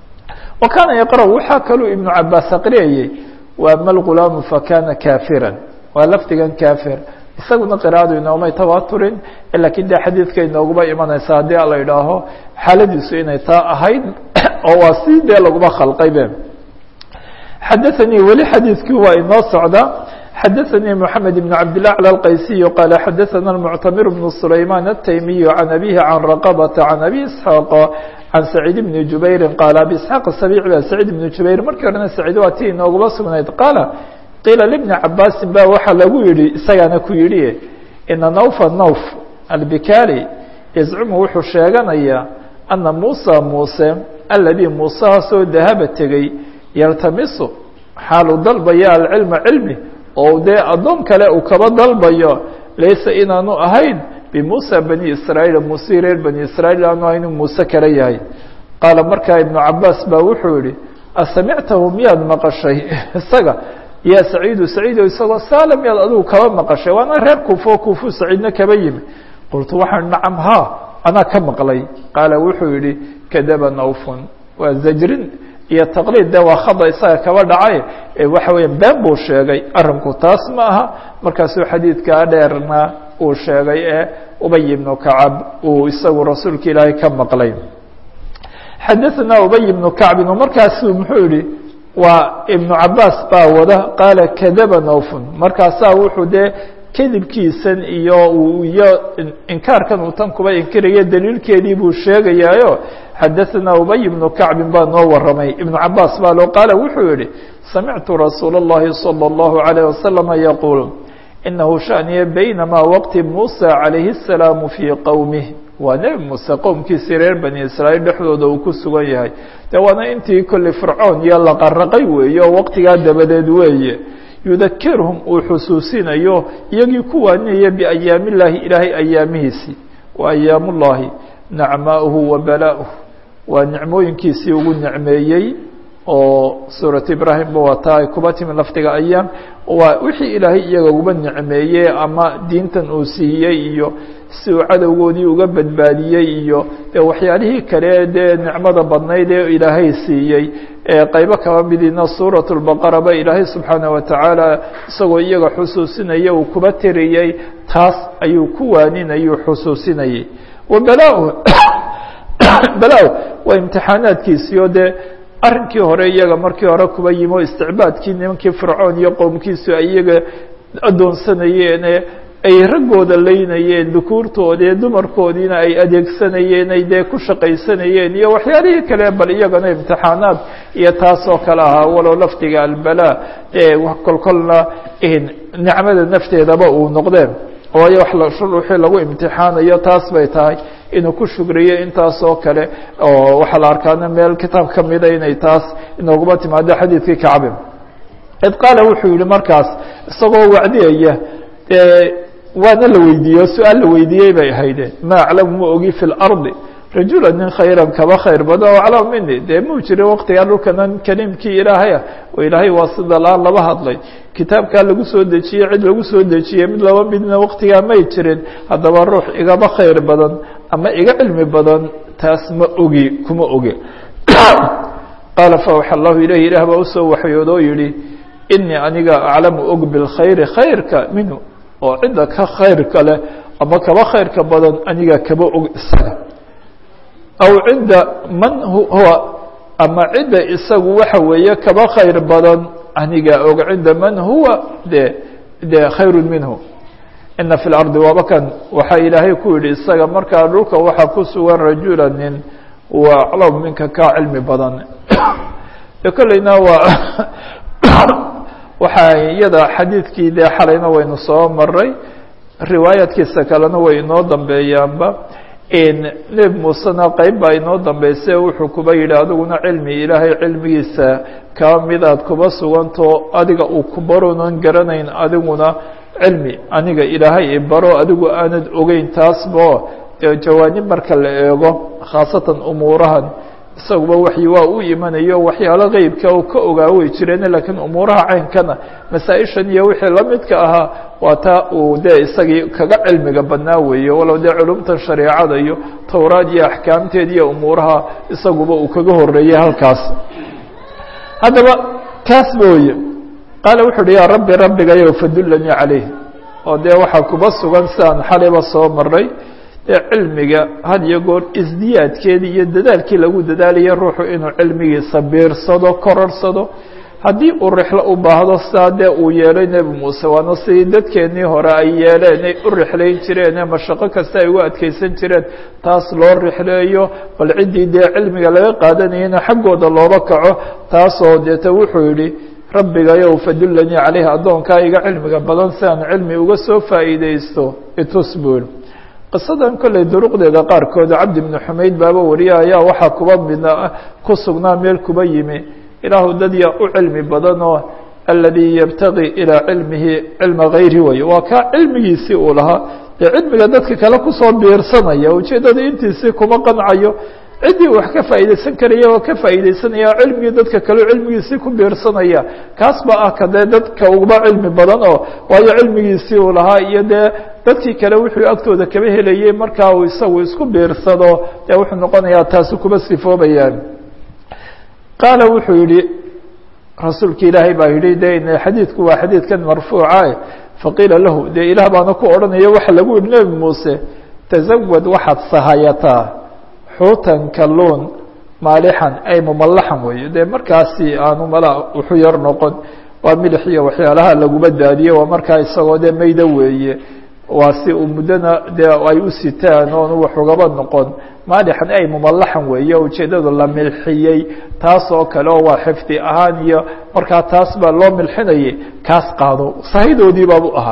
wa kaana yaqra waxaa kaluu ibnu cabaas aqriyayey wa ama lgulaamu fakana kafiran waa lafdigan kafir isaguna qira'adu inoomay tawaaturin lakiin de xadiidka inooguba imanaysa haddii la idhaaho xaaladiisu inay taa ahayd oo waa si dee laguma khalqaybe xadaثanii weli xadiidkii waa inoo socda xadaثnي محamed بن cabd لله على الqaysiي qال xadaثna المctamir بن سlayman التaymiي عan abيه عan رqبة عan abi isحاaq عan سacيid بن jubayri qال abi isحاaq saبيc ba سacيid بن jubayr markii horena sacيid waa ti inoogaba sugnayd qaala qiila لبni cabaasin ba waxaa lagu yihi isagaana ku yihi ina nawfa nawf albikali yazcumu wuxuu sheeganayaa ana musa muuse aladii muusehaasoo dahaba tegey yaltamisu xaalu dalbaya alcilma cilmi oo dee addoon kale uu kaba dalbayo laysa inaanu ahayn bimuusa bani israa'iil muuse reer bani israa'iil aanu ahayn inuu muuse kale yahay qaala markaa ibnu cabaas baa wuxuu yihi asamictahu miyaad maqashay isaga yaa saciidu saciido isagoo saala miyaad adigu kaba maqashay waana reer kuufo kuufu saciidna kaba yimi qultu waxaan nacam haa anaa ka maqlay qaala wuxuu yihi kadaba nawfun waa zajrin iyo taqliid de waa khada isaga kaba dhacay waxa weya been buu sheegay arinku taas ma aha markaasuu xadiidkaa dheerna uu sheegay ee ubay ibnu kacab uu isagu rasuulka ilaahay ka maqlay xadaثna ubay ibnu kacbin markaasuu muxuu yihi waa ibnu cabaas baa wada qaala kadaba nawfun markaasaa wuxuu dee kadibkiisan iyo iyo inkaarkan uu tan kuba inkiraya daliilkeedii buu sheegayaayo xadaثna ubay ibnu kacbin baa noo waramay ibnu cabaas baa loo qaala wuxuu yihi samictu rasuul الlahi salى الlahu عalيه waslama yaquul inahu shaniya baynama waqti musa calayhi الsalaamu fii qowmih waa nebi muuse qowmkiisii reer bani israaيil dhexdooda uu ku sugan yahay de waana intii kolley fircoon iyo la qaraqay weeye oo waqtigaa dabadeed weeye yudakirhum uu xusuusinayo iyagii ku waaninaya biayaam illaahi ilaahay ayaamihiisii wa ayaam ullahi nacmaauhu wa bala'uh waa nicmooyinkiisii ugu nicmeeyey oo suurat ibraahimba waa taa ay kuba timi lafdiga ayaam waa wixii ilaahay iyaga uba nicmeeyey ama diintan uu siiyey iyo si uu cadowgoodii uga badbaadiyey iyo dee waxyaalihii kale dee nicmada badnayd ee ilaahay siiyey qeybo kaba midina suuraة الbaqara ba ilaahay subxaanaه watacaala isagoo iyaga xusuusinaya uu kuba tiriyey taas ayuu ku waaninayuu xusuusinayay wabala bala waa imtixaanaadkiisii oo dee arrinkii hore iyaga markii hore kuba yimi o isticbaadkii nimankii fircoon iyo qowmkiisu ay iyaga adoonsanayeen ay raggooda leynayeen dukuurtoodii dumarkoodiina ay adeegsanayeen ay dee ku shaqaysanayeen iyo waxyaalihii kale bal iyagana imtixaanaad iyo taas oo kale ahaa walow lafdiga albala ee kolkolna nicmada nafteedaba uu noqdeen waayo wax wixii lagu imtixaanayo taas bay tahay inuu ku shugriyo intaas oo kale oo waxaa la arkaana meel kitaab kamida inay taas inooguma timaado xadiidkii kacbi id qaala wuxuu yihi markaas isagoo wacdiyaya waana la weydiiyey oo su-aal la weydiiyey bay ahayde ma aclamu ma ogi fi اlarضi rajula nin khayran kaba khayr badan o aclam mini dee muu jira waqtigaa dhulkanan kaliimkii ilaahaya oo ilaahay waa sida laan laba hadlay kitaabkaa lagu soo dejiyey cid lagu soo dejiyey mid laba midna waqtigaa may jirin haddaba ruux igaba khayr badan ama iga cilmi badan taas ma ogi kuma oge qaala fawaxa allahu ilayh ilaah baa usoo waxyood oo yihi inii aniga aclamu og bilkhayri khayrka minhu oo cidda ka khayrka leh ama kaba khayrka badan aniga kaba og isaga aw cidda man huwa ama cidda isagu waxa weeye kaba khayr badan aniga og cidda man huwa de de khayru minhu ina fi lardi wabakan waxaa ilaahay ku yihi isaga markaa dhulka waxaa ku sugan rajula nin wa aclam minka kaa cilmi badan de kolleyna waa waxaa iyada xadiidkii dee xalayna waynu soo maray riwaayaadkiisa kalena way inoo dambeeyaanba nebi muusena qeyb baa inoo dambeysay wuxuu kuba yidhi adiguna cilmi ilaahay cilmigiisa kaba mid aad kuba sugantao adiga uu ku baronan garanayn adiguna cilmi aniga ilaahay ibaro adigu aanad ogeyn taasbo dee jawaanib marka la eego khaasatan umuurahan isaguba waxyi waa u imanayo waxyaalo qeybka u ka ogaa way jireen lakiin umuuraha caynkana masaa-ishan iyo wixii la midka ahaa waa taa uu dee isagii kaga cilmiga badnaa weeye walow dee culumtan shareecada iyo towraad iyo axkaamteed iyo umuuraha isaguba uu kaga horeeyey halkaas haddaba kaas booye qaala wuxu uhi yaa rabbi rabbigayow fadullanii calayh oo dee waxaa kuba sugan sidaan xalayba soo maray dee cilmiga had iyo goor isdiyaadkeedii iyo dadaalkii lagu dadaalaya ruuxu inuu cilmigiisa biirsado kororsado haddii uu rixlo u baahdo sidaa dee uu yeelay nebi muuse waana sidii dadkeennii hore ay yeeleen ay u rixlayn jireen ee mashaqo kasta ay ugu adkeysan jireen taas loo rixleeyo bal ciddii dee cilmiga laga qaadanayana xaggooda looba kaco taasoo deeta wuxuu yidhi rabbigayow fadullanii caleyhi addoonkaa iga cilmiga badan si aan cilmi uga soo faa'iideysto itus buu yihi qisadan kolley duruqdeeda qaarkood cabdi bni xumayd baaba wariya ayaa waxaa kuba midna ku sugnaa meel kuba yimi ilaahu dad yaa u cilmi badan oo aladii yabtagi ilaa cilmihi cilma gayri way waa kaa cilmigiisii uu lahaa dee cilmiga dadka kale kusoo biirsanaya ujeeddada intiisii kuma qancayo ciddii wax ka faa'iideysan karaya oo ka faa'iideysanaya cilmigii dadka kaleo cilmigiisii ku biirsanaya kaas ba ah ka dee dadka uba cilmi badan oo waayo cilmigiisii uu lahaa iyo dee dadkii kale wuxuu agtooda kaba helayey markaa uu isagu isku biirsado dee wuxuu noqonayaa taasi kuba sifoobayaan qaala wuxuu yihi rasuulki ilaahay baa yihi de xadiidku waa xadiidkan marfuuca faqiila lahu dee ilaah baana ku odhanaya waxa lagu yihi nebi muuse tazawad waxaad sahayataa xuutan kalluun maalixan ay mumalaxan weeye dee markaasi aanu mala wuxu yar noqon waa milix iyo waxyaalaha laguma daadiye waa markaa isagoo dee mayda weeye waa si uu muddona dee ay u sitaan oonu wax ugaba noqon maalixan ay mumalaxan weeye ujeeddadu la milxiyey taas oo kale oo waa xifdi ahaan iyo markaa taas baa loo milxinayay kaas qaado sahidoodii baabu ahaa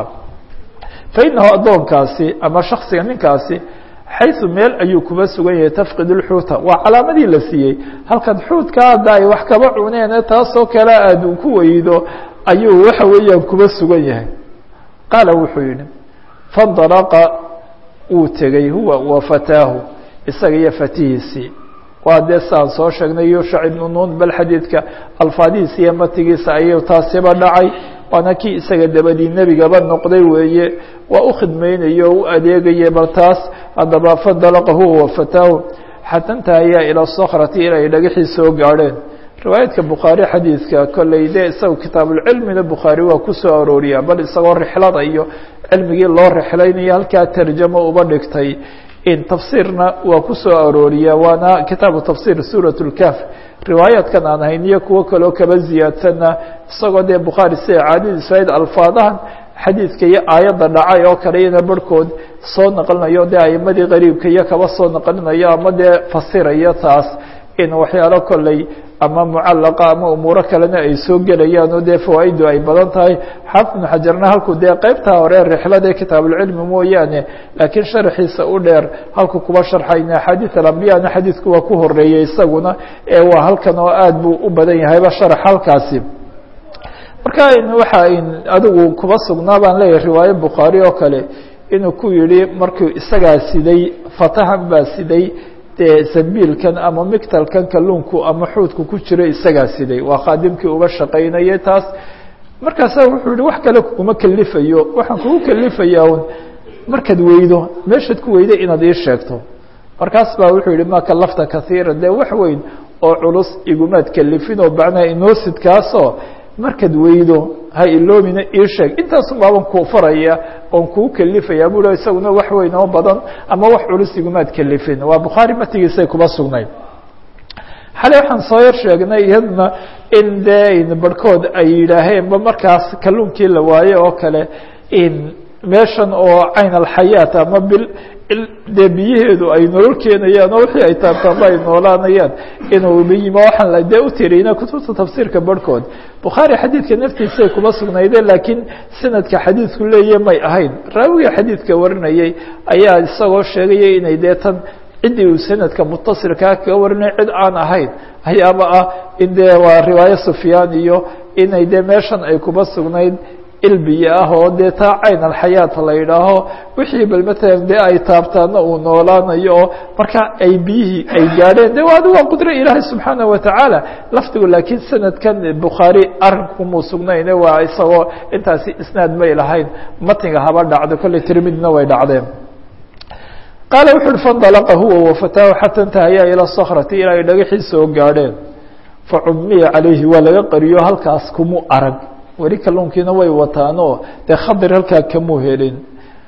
fa inahu addoonkaasi ama shaksiga ninkaasi xayثu meel ayuu kuba sugan yahay tafqid اlxuuta waa calaamadii la siiyey halkan xuutka hadda ay wax kaba cuneene taasoo kale aad ku weydo ayuu waxa weeyaan kuba sugan yahay qaala wuxuu yihi faاndalaqa wuu tegey huwa wa fataahu isaga iyo fatihiisii waa dee saan soo sheegnay yushac ibnu nuun bal xadiidka alfaadihiisa iyo matigiisa ayuu taasiba dhacay waana kii isaga dabadii nebigaba noqday weeye waa u khidmaynaye o u adeegaya bal taas haddaba fandalaqa huwa wafataahu xata intahayaa ilaa sakrati ilay dhagaxii soo gaadheen riwaayadka bukhaari xadiidka kolley dee isaga kitaabulcilmina bukhaari waa ku soo arooriyaa bal isagoo rixlada iyo cilmigii loo rixlaynayo halkaa tarjamo uba dhigtay in tafsiirna waa ku soo arooriyaa waana kitaabu tafsir suuraة اlkaf riwaayaadkan aan hayn iyo kuwo kaleo kaba ziyaadsanna isagoo dee bukhaari sida caadadiisu ahayd alfaadahan xadiidka iyo aayadda dhacay oo kale iyana barhkood soo naqlinayo dee aimadii qariibka iyo kaba soo naqlinayo ama dee fasirayo taas in waxyaalo kolley ama mucallaqa ama umuuro kalena ay soo gelayaan oo dee fawaa'idu ay badan tahay xaafid ibnu xajarna halkuu dee qeybtaa hore rixlada kitaabulcilmi mooyaane laakiin sharaxiisa u dheer halku kuba sharxayna axaadiid alambiyana xadiidku waa ku horeeyey isaguna ee waa halkan oo aad buu u badan yahayba sharax halkaasi marka waxa adigu kuba sugnaa baan leeyahay riwaayo bukhaari oo kale inuu ku yihi markuu isagaa siday fatahan baa siday dee zambiilkan ama migtalkan kalluunku ama xuudku ku jira isagaa siday waa khaadimkii uga shaqaynayay taas markaasa wuxuu yihi wax kale kuma kelifayo waxaan kugu kelifayaa un markaad weydo meeshaad ku weyday inaad ii sheegto markaas baa wuxuu yihi ma kalafta kaiira dee wax weyn oo culus igumaad kelifin oo macnaha inoosidkaasoo markaad weydo ha iloomina ii sheeg intaasun baaban kuu faraya oon kuu kelifaya buu isaguna wax weyn oo badan ama wax culus igumaad kelifin waa bukhaari matigiisay kuba sugnayd xalay waxaan soo yar sheegnay iyadna in dee barhkood ay yidhaaheenba markaas kalluunkii la waaye oo kale in meeshan oo cayn alxayaat ama bil dee biyaheedu ay nolol keenayaan oo wixii ay taabtaanba ay noolaanayaan inuu yimo waxaan dee u tiriyna kutubta tafsiirka barhkood bukhaari xadiidka naftiisay kuma sugnayde laakiin sanadka xadiidku leeya may ahayn raawiga xadiidka warinayay ayaa isagoo sheegaya inay dee tan ciddii uu sanadka mutasilkaa kaga warinay cid aan ahayn ayaaba ah in dee waa riwaayo sufyaan iyo inay dee meeshan ay kuba sugnayd ilbiya ah oo dee taa cayn alxayaat la yidhaaho wixii bal matalan dee ay taabtaana uu noolaanayo oo marka ay biyihii ay gaadheen de adi waa qudro ilaahay subxaana watacaala lafdigu laakiin sanadkan bukhaari arrinkumuu sugnayne waa isagoo intaasi isnaad may lahayn matniga haba dhacdo kolley tirmidina way dhacdeen qaala wuxu uhi fandalaqa huwa wafataahu xata intahayaa ilaa sakrati ilaa ay dhagaxii soo gaadheen facumiya calayhi waa laga qariyo halkaas kumuu arag weli kalluunkiina way wataanoo dee khadir halkaa kamuu helin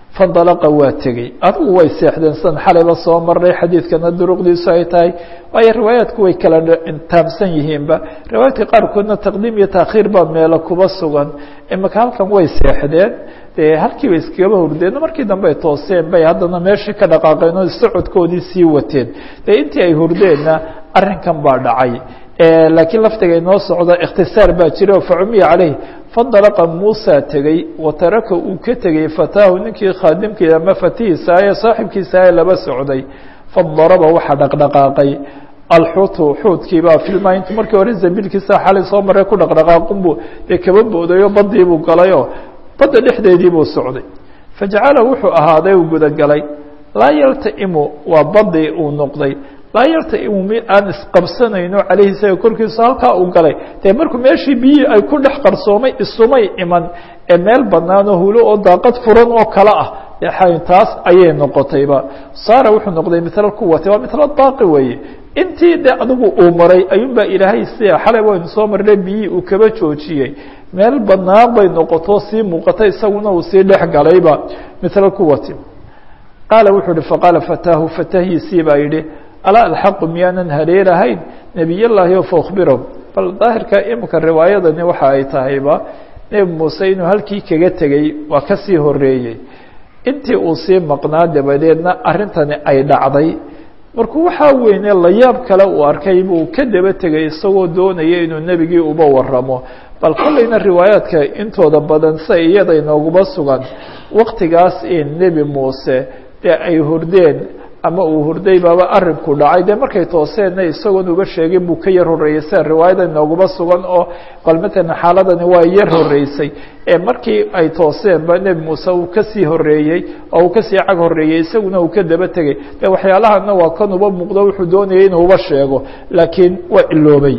fandalaqa waa tegey adigu way seexdeen san xalayba soo marnay xadiidkana duruqdiisu ay tahay waayo riwaayaadku way kala taabsan yihiinba riwaayaadka qaarkoodna taqdiim iyo taakhiir baa meelo kuba sugan imaka halkan way seexdeen dee halkiiba iskagaba hurdeen markii dambe ay tooseen bay haddana meeshii ka dhaqaaqeen oo socodkoodii sii wateen dee intii ay hurdeenna arrinkan baa dhacay laakiin laftiga inoo socda ikhtisaar baa jira oo facumiya caleyh fandalaqa muusa tegey wa taraka uu ka tegey fataahu ninkii khaadimkii ama fatihiisa ee saaxibkiisa ee laba socday fadaraba waxaa dhaqdhaqaaqay alxuutu xuutkiibaa filmaa intu markii hore zambilkiisa xalay soo maree ku dhaqdhaqaaqunbuu dee kaba boodayo badiibuu galayoo badda dhexdeedii buu socday fajacala wuxuu ahaaday uu gudagalay laa yaltaimu waa badii uu noqday laa yaltaimu mid aan isqabsanayno caleyhi isaga korkiisa halkaa uu galay dee markuu meeshii biyii ay ku dhex qarsoomay isumay iman ee meel banaanoo hulo oo daaqad furan oo kale ah taas ayay noqotayba saara wuxuu noqday mitla kuwati waa mitla daaqi weeye intii de adigu uu maray ayuunbaa ilaahay sia xalay waynu soo marnay biyii uu kaba joojiyey meel banaan bay noqoto sii muuqata isaguna uu sii dhex galayba mitla kuwati qaala wuxuu uhi faqaala fataahu fatahiisii baa yidhi alaa alxaqu miyaanan hareerahayn nebiy llaahi o fakhbirahum bal daahirka imika riwaayadani waxa ay tahayba nebi muuse inuu halkii kaga tegey waa kasii horeeyey intii uu sii maqnaa dabadeedna arrintani ay dhacday markuu waxaa weyne layaab kale uu arkay buu ka daba tegay isagoo doonaya inuu nebigii uba waramo bal kollayna riwaayaadka intooda badan sia iyada inooguba sugan waktigaas in nebi muuse dee ay hurdeen ama uu hurday baaba arinku dhacay dee markay tooseenna isagoon uba sheegin buu ka yar horreeyey sida riwaayada inooguma sugan oo bal matalan xaaladani waa yar horreysay ee markii ay tooseenba nebi muuse uu kasii horreeyey oo uu kasii cag horreeyey isaguna uu ka daba tegey de waxyaalahana waa kan uba muuqdo wuxuu doonayay inuu uba sheego laakiin waa iloobay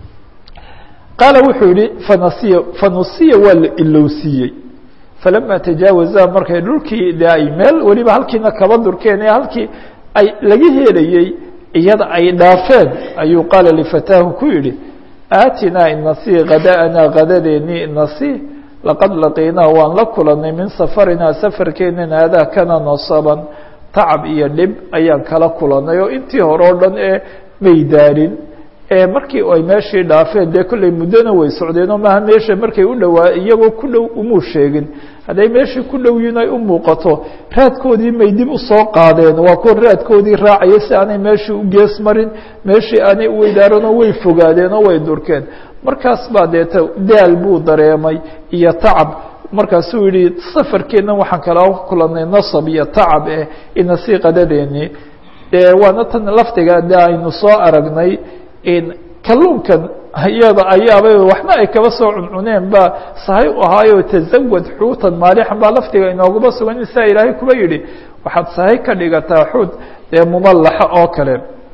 qaala wuxuu yihi fanasiya fanusiya waa la ilowsiiyey falama tajaawaza markay dhulkii de ay meel weliba halkiina kaba durkeen ee halkii ay laga helayey iyada ay dhaafeen ayuu qaala lifataahu ku yidhi aatinaa inasii kada'anaa kadadeennii inasii laqad laqiinaa waan la kulanay min safarinaa safarkeennan aadaa kana nasaban tacab iyo dhib ayaan kala kulanay oo intii hore o dhan ee may daarin markii ay meeshii dhaafeen dee kollay muddona way socdeen oo maaha meesha markay u dhowaa iyagoo ku dhow umuu sheegin hadday meeshii ku dhow yihin ay u muuqato raadkoodii may dib usoo qaadeen waa kuwa raadkoodii raacaya si aanay meeshii u gees marin meeshii aanay uweydaaranoo way fogaadeen oo way durkeen markaas baa deeta daal buu dareemay iyo tacab markaasuu yihi safarkeennan waxaan kala kulanay nasab iyo tacab eh inasii qadadeennii dee waana tan laftiga de aynu soo aragnay kalluunkan iyada ayaaba waxna ay kaba soo cuncuneen baa sahay u ahaayo tazawad xuutan maalixan baa laftiga inooguma sugan in saa ilaahay kuba yidhi waxaad sahay ka dhigataa xuut dee mumallaxa oo kale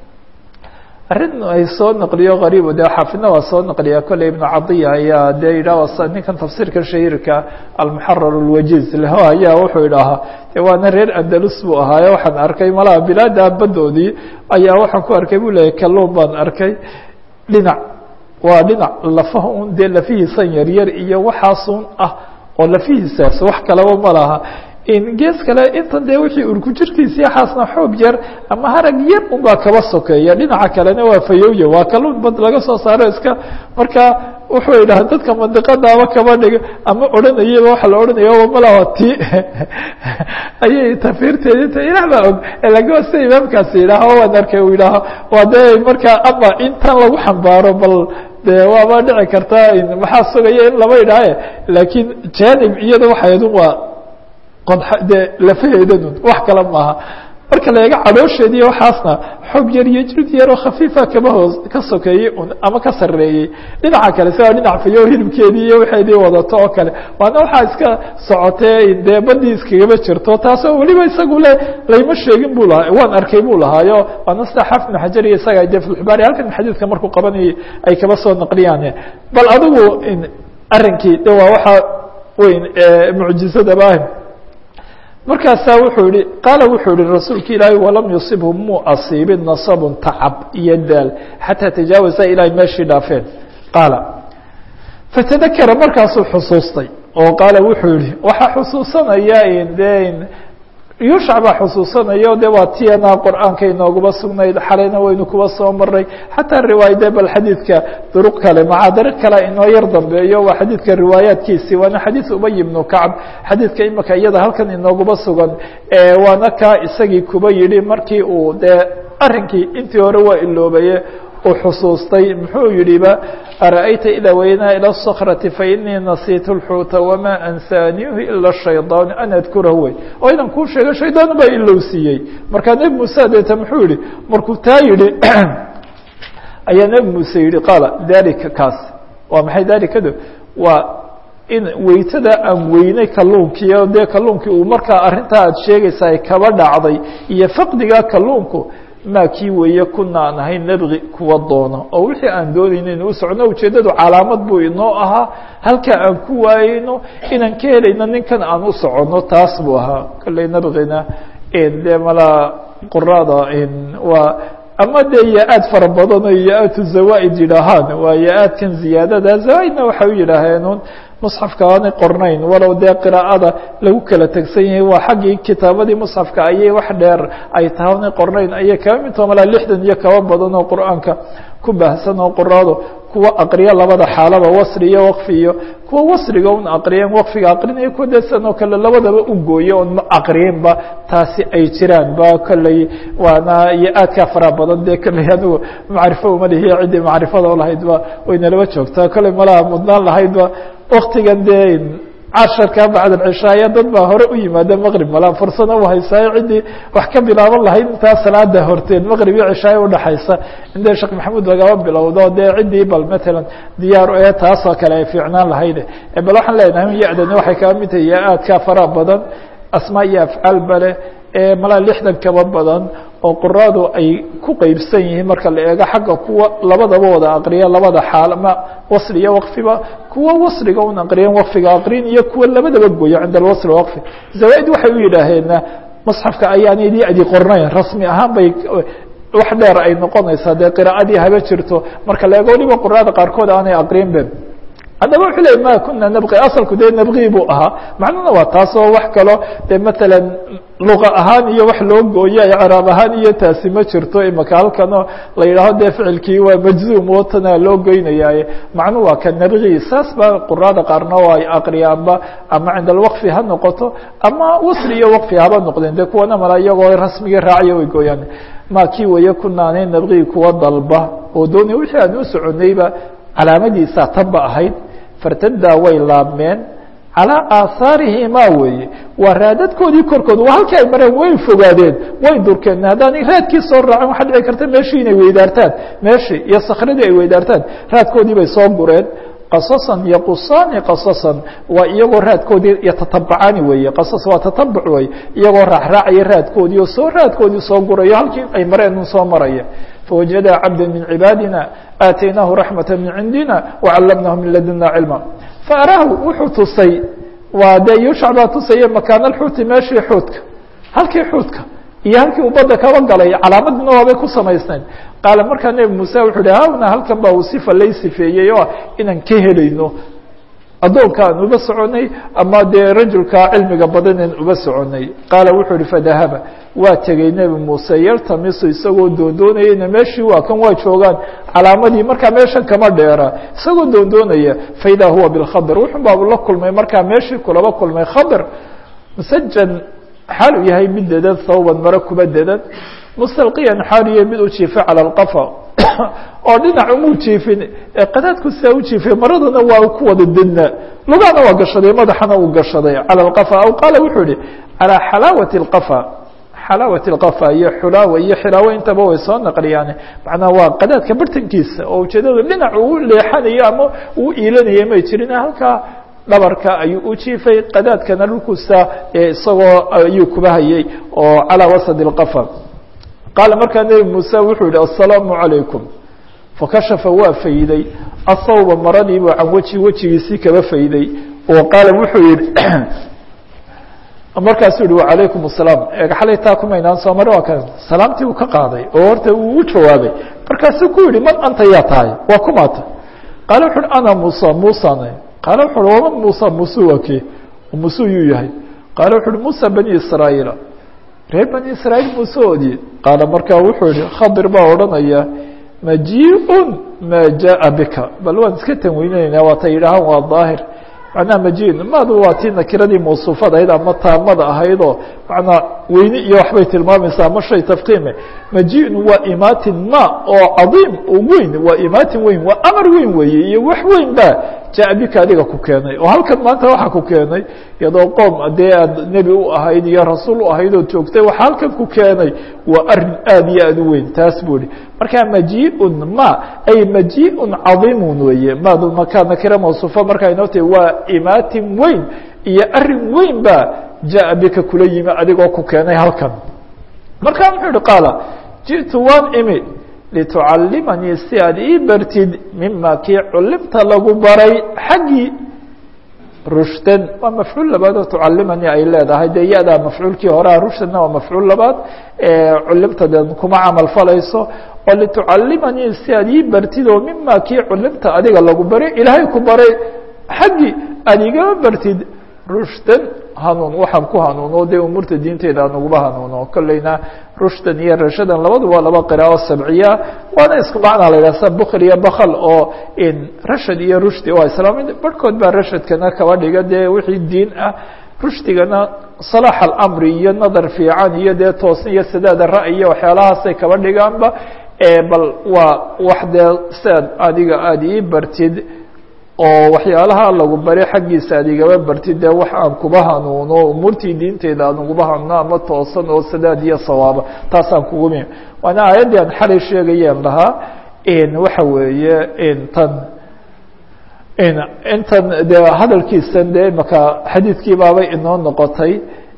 arrin ay soo naqliyo qariib de xaafidna waa soo naqliya kolley ibnu cadiya ayaa dee yidhaah ninkan tafsiirka shahiirka almuxarar alwajiz leho ayaa wuxuu idhaahaa de waana reer andalus buu ahaayo waxaan arkay malaha bilaada badoodii ayaa waxaan ku arkay buu leeyahy kalluun baan arkay dhinac waa dhinac lafaha un dee lafihiisan yaryar iyo waxaasun ah oo lafihiisaas wax kalaba ma laha gees kale intan dee wixii urku jirkiisi xaasna xoog yar ama harag yar unbaa kaba sokeeya dhinaca kalena waa fayowya waa kalluun bad laga soo saaro iska markaa wuxuu idhaha dadka mandiqadaaba kaba dhiga ama odhanayaba waxa la odhanaya malaha ti ayay tafiirteedi ta ilah baa og laga sida imaamkaasi yidhaaho waan arkay uu yidhaaho waa dee markaa ama intan lagu xambaaro bal de waaba dhici kartaa maxaa sugaya in lama idhaahe laakiin janib iyada waxaydun waa de lafaheedanun wax kale maaha marka la eego cadhoosheediiy waxaasna xoog yar iyo jrid yaroo khafiifa kaba hoos ka sokeeyey un ama ka sareeyey dhinaca kale siaa dhinac fayo hilibkeedii iyo waxeedii wadato oo kale waana waxaa iska socotee dee badii iskagaba jirto taasoo weliba isagu le layma sheegin bu lahaa waan arkay buu lahaayo waana sida xaafid ibnu xajar iyo isaga de filxubaari halkan xadiidka markuu qabanayay ay kaba soo naqliyaan bal adigu arrinkii de waa waxaa weyn mucjizadaba ah markaasaa wuxuu yihi qaala wuxuu yihi rasuulka ilaahay walam yusibhu muu asiibin nasabun tacab iyo daal xataa tajaawaza ilaahay meeshii dhaafeen qaala fatadakara markaasuu xusuustay oo qaala wuxuu yihi waxaa xusuusanaya de yuushac baa xusuusanayo de waa tiyana qur-aanka inoogaba sugnayd xalayna waynu kuba soo maray xataa riwaayade bal xadiidka duruq kale macaadaro kale inoo yar dambeeyo waa xadiidka riwaayaatkiisii waana xadiid ubay ibnu kacb xadiidka imika iyada halkan inoogaba sugan waana ka isagii kuba yidhi markii uu dee arrinkii intii hore waa iloobaye uu xusuustay muxuu yidhiba ara'ayta idaa waynaa ilى الصkrةi fainii nasiitu الxuuta wamaa ansaaniihu ila الshayطaan an adkurahu wey oo idan kuu sheega shaydaan baa ilowsiiyey markaa nebi muuse deeta muxuu yihi markuu taa yihi ayaa nebi muuse yihi qaala dalika kaas waa maxay dalikado waa in weytada aan weynay kalluunkiiyo dee kalluunkii uu markaa arrintaa aad sheegaysa ay kaba dhacday iyo faqdiga kalluunku maa kii weeye kuna aan ahayn nabgi kuwa doono oo wixii aan doonayno inu u socno ujeeddadu calaamad buu inoo ahaa halka aan ku waayeyno inaan ka helayno ninkan aan u soconno taas buu ahaa kolley nabgina dee malaa qurada waa ama dee ya-aad fara badan oo ya-aatu zawaaid yidhaahaan waa ya-aadkan ziyaadada zawaaidna waxay u yidhaaheen musxafka aanay qornayn walow dee qiraa'ada lagu kala tegsan yahay waa xaggii kitaabadii musxafka ayay wax dheer ay tahay aanay qornayn ayay kaba midtoo malaa lixdan iyo kaba badan oo qur-aanka ku baahsan oo quraado kuwa aqriya labada xaalaba wasri iyo waqfi iyo kuwa wasriga un aqriyeen waqfiga aqrinaya kuwa desan oo kale labadaba u gooye oon ma aqriyinba taasi ay jiraan ba kolley waana iyo aadkaa faraha badan dee kolley anigu macrifo uma lihiyo ciddii macrifada o lahaydba waynalaba joogtaa kolley malaha mudnaan lahaydba waktigan dee casharka bacd cishaaya dad baa hore u yimaada maqrib mala fursada u haysaayo ciddii wax ka bilaaban lahayd intaa salaada horteen maqrib iyo cishaaya udhaxaysa indee sheekh maxamuud lagaba bilowdo dee ciddii bal matalan diyaar ee taasoo kale ay fiicnaan lahayde bal waxaan leenahay ya-dani waxay kaba mid tahay ya-aadka faraha badan asmaa iyo afcaal bale ee malaa lixdan kaba badan oo quraadu ay ku qeybsan yihiin marka la eego xagga kuwa labadaba wada aqriya labada xaal ma wasli iyo waqfiba kuwa wasriga un aqriyan waqfiga aqrin iyo kuwa labadaba gooyo cinda alwasli waqfi zawaaid waxay u yidhaaheena musxafka ayaanay di-di qornayn rasmi ahaan bay wax dheer ay noqonaysaa dee qiraa'adii haba jirto marka la eego waliba quraada qaarkood aanay aqrin be haddaba wuxuu ley ma kuna nabqi asalku dee nabqi buu ahaa macnuhuna waa taasoo wax kaloo dee matalan luqa ahaan iyo wax loo gooyo icraab ahaan iyo taasi ma jirto imaka halkanoo la yidhaaho dee ficilkii waa majzuum oo tana loo goynayaaye macnu waa ka nabqi saas ba quraada qaarna oo ay aqriyaanba ama cinda alwaqfi ha noqoto ama wasri iyo waqfi haba noqdeen dee kuwana mala iyagoo rasmigii raaciya way gooyaan ma kii weeye kunaanay nabqi kuwa dalba oo doonaya wixii aan u soconayba calaamadiisaa tanba ahayd fartadaa way laabmeen calىa aahaarihimaa weeye waa raadadkoodii korkooda waa halkii ay mareen way fogaadeen way durkeen haddaanay raadkii soo raacin waxaa dhici karta meeshii inay weydaartaan meeshii iyo sakradii ay weydaartaan raadkoodii bay soo gureen qasasan yaqusaani qasasan waa iyagoo raadkoodii yatatabacaani weeye qasas waa tatabuc wey iyagoo raacraacaya raadkoodii oo soo raadkoodii soo gurayo halkii ay mareen un soo maraya fawajada cabda min cibaadina aataynaahu raxmata min cindina wacallamnahu min laduna cilma faaraahu wuxuu tusay waa dee yuushac baa tusaya makaana alxuuti meeshii xuudka halkii xuudka iyo halkii uu badda kaba galay calaamadina waabay ku samaysnayd qaala markaa nebi muuse wuxuu hi hawna halkan baa uu sifa lay sifeeyey oo inaan ka helayno addoonka aan uba soconay ama dee rajulka cilmiga badanen uba soconay qaala wuxuu ihi fadahaba waa tegey nebi muuse yartamisu isagoo doondoonayana meeshii waa kan waa joogaan calaamadii markaa meeshan kama dheera isagoo doondoonaya faidaa huwa bilkhabr wuxun baa la kulmay markaa meeshii kulaba kulmay khabr musajan xaal uu yahay mid dedan thawban maro kuba dedan mustalqiyan xaal yahay mid u jiifay cala alqafa oo dhinac umuu jiifin qadaadku sidaa u jiifay maradana waa ku wada dedna lugahana waa gashaday madaxana uu gashaday cala alqafa aw qaala wuxuu yihi calaa xalaawati alqafa xalaawati alqafa iyo xulaawa iyo xilaawo intaba way soo naqliyaane macnaha waa qadaadka bartankiisa oo ujeedadu dhinac uu leexanayo ama uu iilanayay may jirin halkaa dhabarka ayuu u jiifay qadaadkana dhulkuusa isagoo ayuu kuba hayay oo calaa wasadi alqafa qaala markaa nebi muuse wuxuu yihi assalaamu calaykum fakashafa waa fayday athawba maradiibuu can weji wejigiisii kaba fayday oo qaala wuxuu yihi markaasuu yihi wacalaykum asalaam xalay taa kumaynaan soo mare waa ka salaamtii uu ka qaaday oo horta uu u jawaabay markaasuu ku yihi man anta yaa tahay waa kumaata qaala wuxu uhi ana muusa muusane qaala wuxu uhi waman muusa muuse waa kee muuse yuu yahay qaala wuxu uhi muusa bani israa'iila reer bani israa'iil muusehoodii qaala markaa wuxuu yihi khadir baa odhanaya maji-un maa jaa bika bal waan iska tanweyneynaa waata yidhaahaan waa daahir macnaha maji-un maadu waa tii nakiradii mawsuufada ahayd ama taamada ahaydoo macnaa weyne iyo waxbay tilmaamaysaa ama shay tafkiime maji-un waa imaatin ma oo cadiim oo weyn waa imaatin weyn waa amar weyn weeye iyo wax weyn baa jaa bika adiga ku keenay oo halkan maanta waxaa ku keenay iyadoo qoom dee aad nebi u ahayd iyo rasuul u ahayd oo joogtay waxaa halkan ku keenay waa arin aad iyo aad u weyn taas buu ihi marka maji-un ma ay maji-un cadiimun weeye maadu makaa nakira mawsuufo markaa inoo tahi waa imaatin weyn iyo arin weyn baa jaa bika kula yimi adigoo ku keenay halkan marka muxuu ihi qaala jiئtu waan imi litucalimanii si aad ii bartid mima kii culimta lagu baray xaggii rushdan waa mafcuul labaad oo tucalimanii ay leedahay dee ya-daa mafcuulkii horea rushdana waa mafcuul labaad culimta de kuma camal falayso oo litucalimanii si aad ii bartid oo mima kii culimta adiga lagu baray ilaahay ku baray xaggii aad igama bartid rushdan hanuun waxaan ku hanuuno dee umuurta diinteyda aan uguba hanuuno kolleyna rushdan iyo rashadan labadu waa laba qiraa'o sabciya waana isku macnaa la yidhaha sa bukl iyo bakl oo rashad iyo rushdi waa islaamid barhkood baa rashadkana kaba dhiga dee wixii diin ah rushdigana salaax alamri iyo nadar fiican iyo dee toosn iyo sadaada ra'y iyo waxyaalahaasay kaba dhigaanba bal waa wax dee siaad adiga aada ii bartid oo waxyaalaha lagu bari xaggiisa aad igaba bartid dee wax aan kuba hanuuno umuurtii diinteyda aan uguba hanuuno ama toosan oo sadaad iyo sawaaba taasaan kugu mi waana aayaddii aan xalay sheegayeen lahaa waxa weeye tan intan de hadalkiisan dee imaka xadiidkii baabay inoo noqotay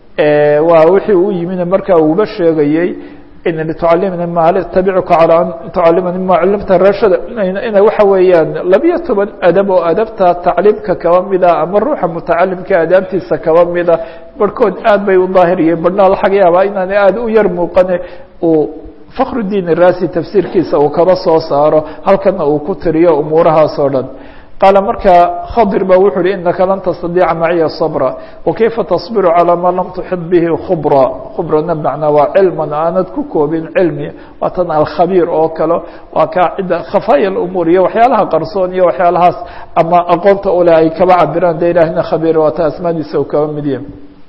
waa wixii u yimina markaa uguba sheegayey tucalimni ma tabicuka calى an tucalimani ma culimta rashada ina waxa weeyaan labiyo toban adab oo adabta tacliimka kaba mida ama ruuxa mutacalimka adaabtiisa kaba mida barhkood aad bay u daahiriyeen barhna laga yaabaa inaan aad u yar muuqane uu fakrudiin irasi tafsiirkiisa uu kaba soo saaro halkana uu ku tiriyo umuurahaas oo dhan qaala marka khadir ba wuxu uhi inaka lan tastadiica maciya sabra wakayfa tasbiru calaa maa lam tuxid bihi khubra khubrana macnaa waa cilman aanad ku koobin cilmi waa tan alkhabiir oo kale waa kaa cidda khafaaya umuur iyo waxyaalaha qarsoon iyo waxyaalahaas ama aqoonta ule ay kaba cabiraan de ilaahina khabiir waa ta asmaadiisa u kaba midiye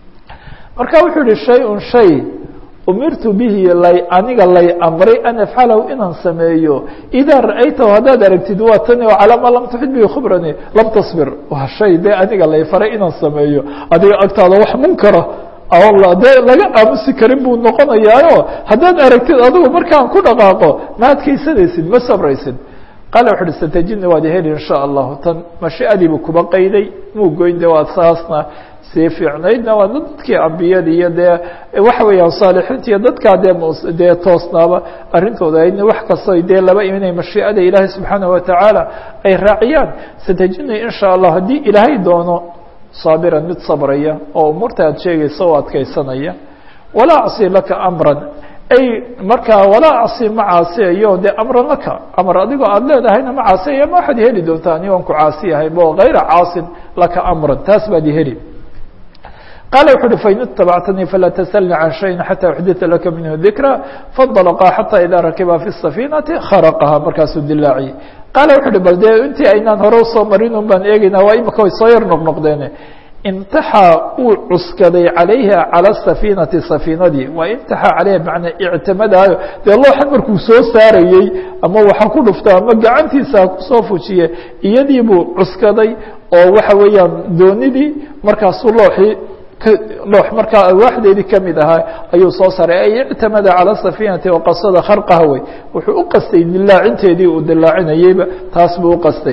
marka wuxuu yihi shay-un shay umirtu bihi lay aniga lay amray an afcalahu inaan sameeyo idaa ra'aytahu haddaad aragtid waa tani oo calaa maa lam tuxid bihi khubrani lam tasbir waa shay dee aniga lay faray inaan sameeyo adiga agtaada wax munkara dee laga aamusi karin buu noqonayaayo haddaad aragtid adigu markaan ku dhaqaaqo ma adkaysanaysid ma sabraysid qaala wuxu uhi satajidni waad heli in sha allahu tan mashiadiibuu kuba qayday muu goyn de waa saasna sii fiicnaydna waa dadkii ambiyada iyo dee waxa weeyaan saalixiinta iyo dadkaa dee dee toosnaaba arrintooda aydna wax kastoo dee laba inay mashiicada ilaahay subxaanaه watacaala ay raaciyaan satajidni in sha allah haddii ilaahay doono saabiran mid sabraya oo umuurta aad sheegaysa oo adkaysanaya walaa acsi laka amran ay markaa walaa acsi ma caasiyayo dee amran laka amar adigoo aada leedahayna ma caasiyaya ma waxaad heli doontaa ani aan ku caasiyahaybo gayra caasin laka amran taas baad heli qaala wuxu uhi fain itabactanii falaa tasalni can shayin xataa uxdita laka minhu dikra faاnطalqaa xataa idaa rakiba fi الsafiinati kharaqaha markaasuu dilaaciye qaala wuxu uhi bal dee intii aynaan hore usoo marin un baan eegeynaa waa imika way soo yar noqnoqdeen imtaxa uu cuskaday calayha calى safiinati safiinadii waa imtaxa caleyha manaa ictimadaayo dee looxan markuu soo saarayey ama waxa ku dhufta ama gacantiisa kusoo fujiye iyadii buu cuskaday oo waxa weeyaan doonidii markaasuu looxii loox markaa alwaaxdeedii kamid ahaa ayuu soo saaray ay ictamada calى safiinati waqasada kharqaha wey wuxuu u qastay dilaacinteedii uu dilaacinayeyba taas buu u qastay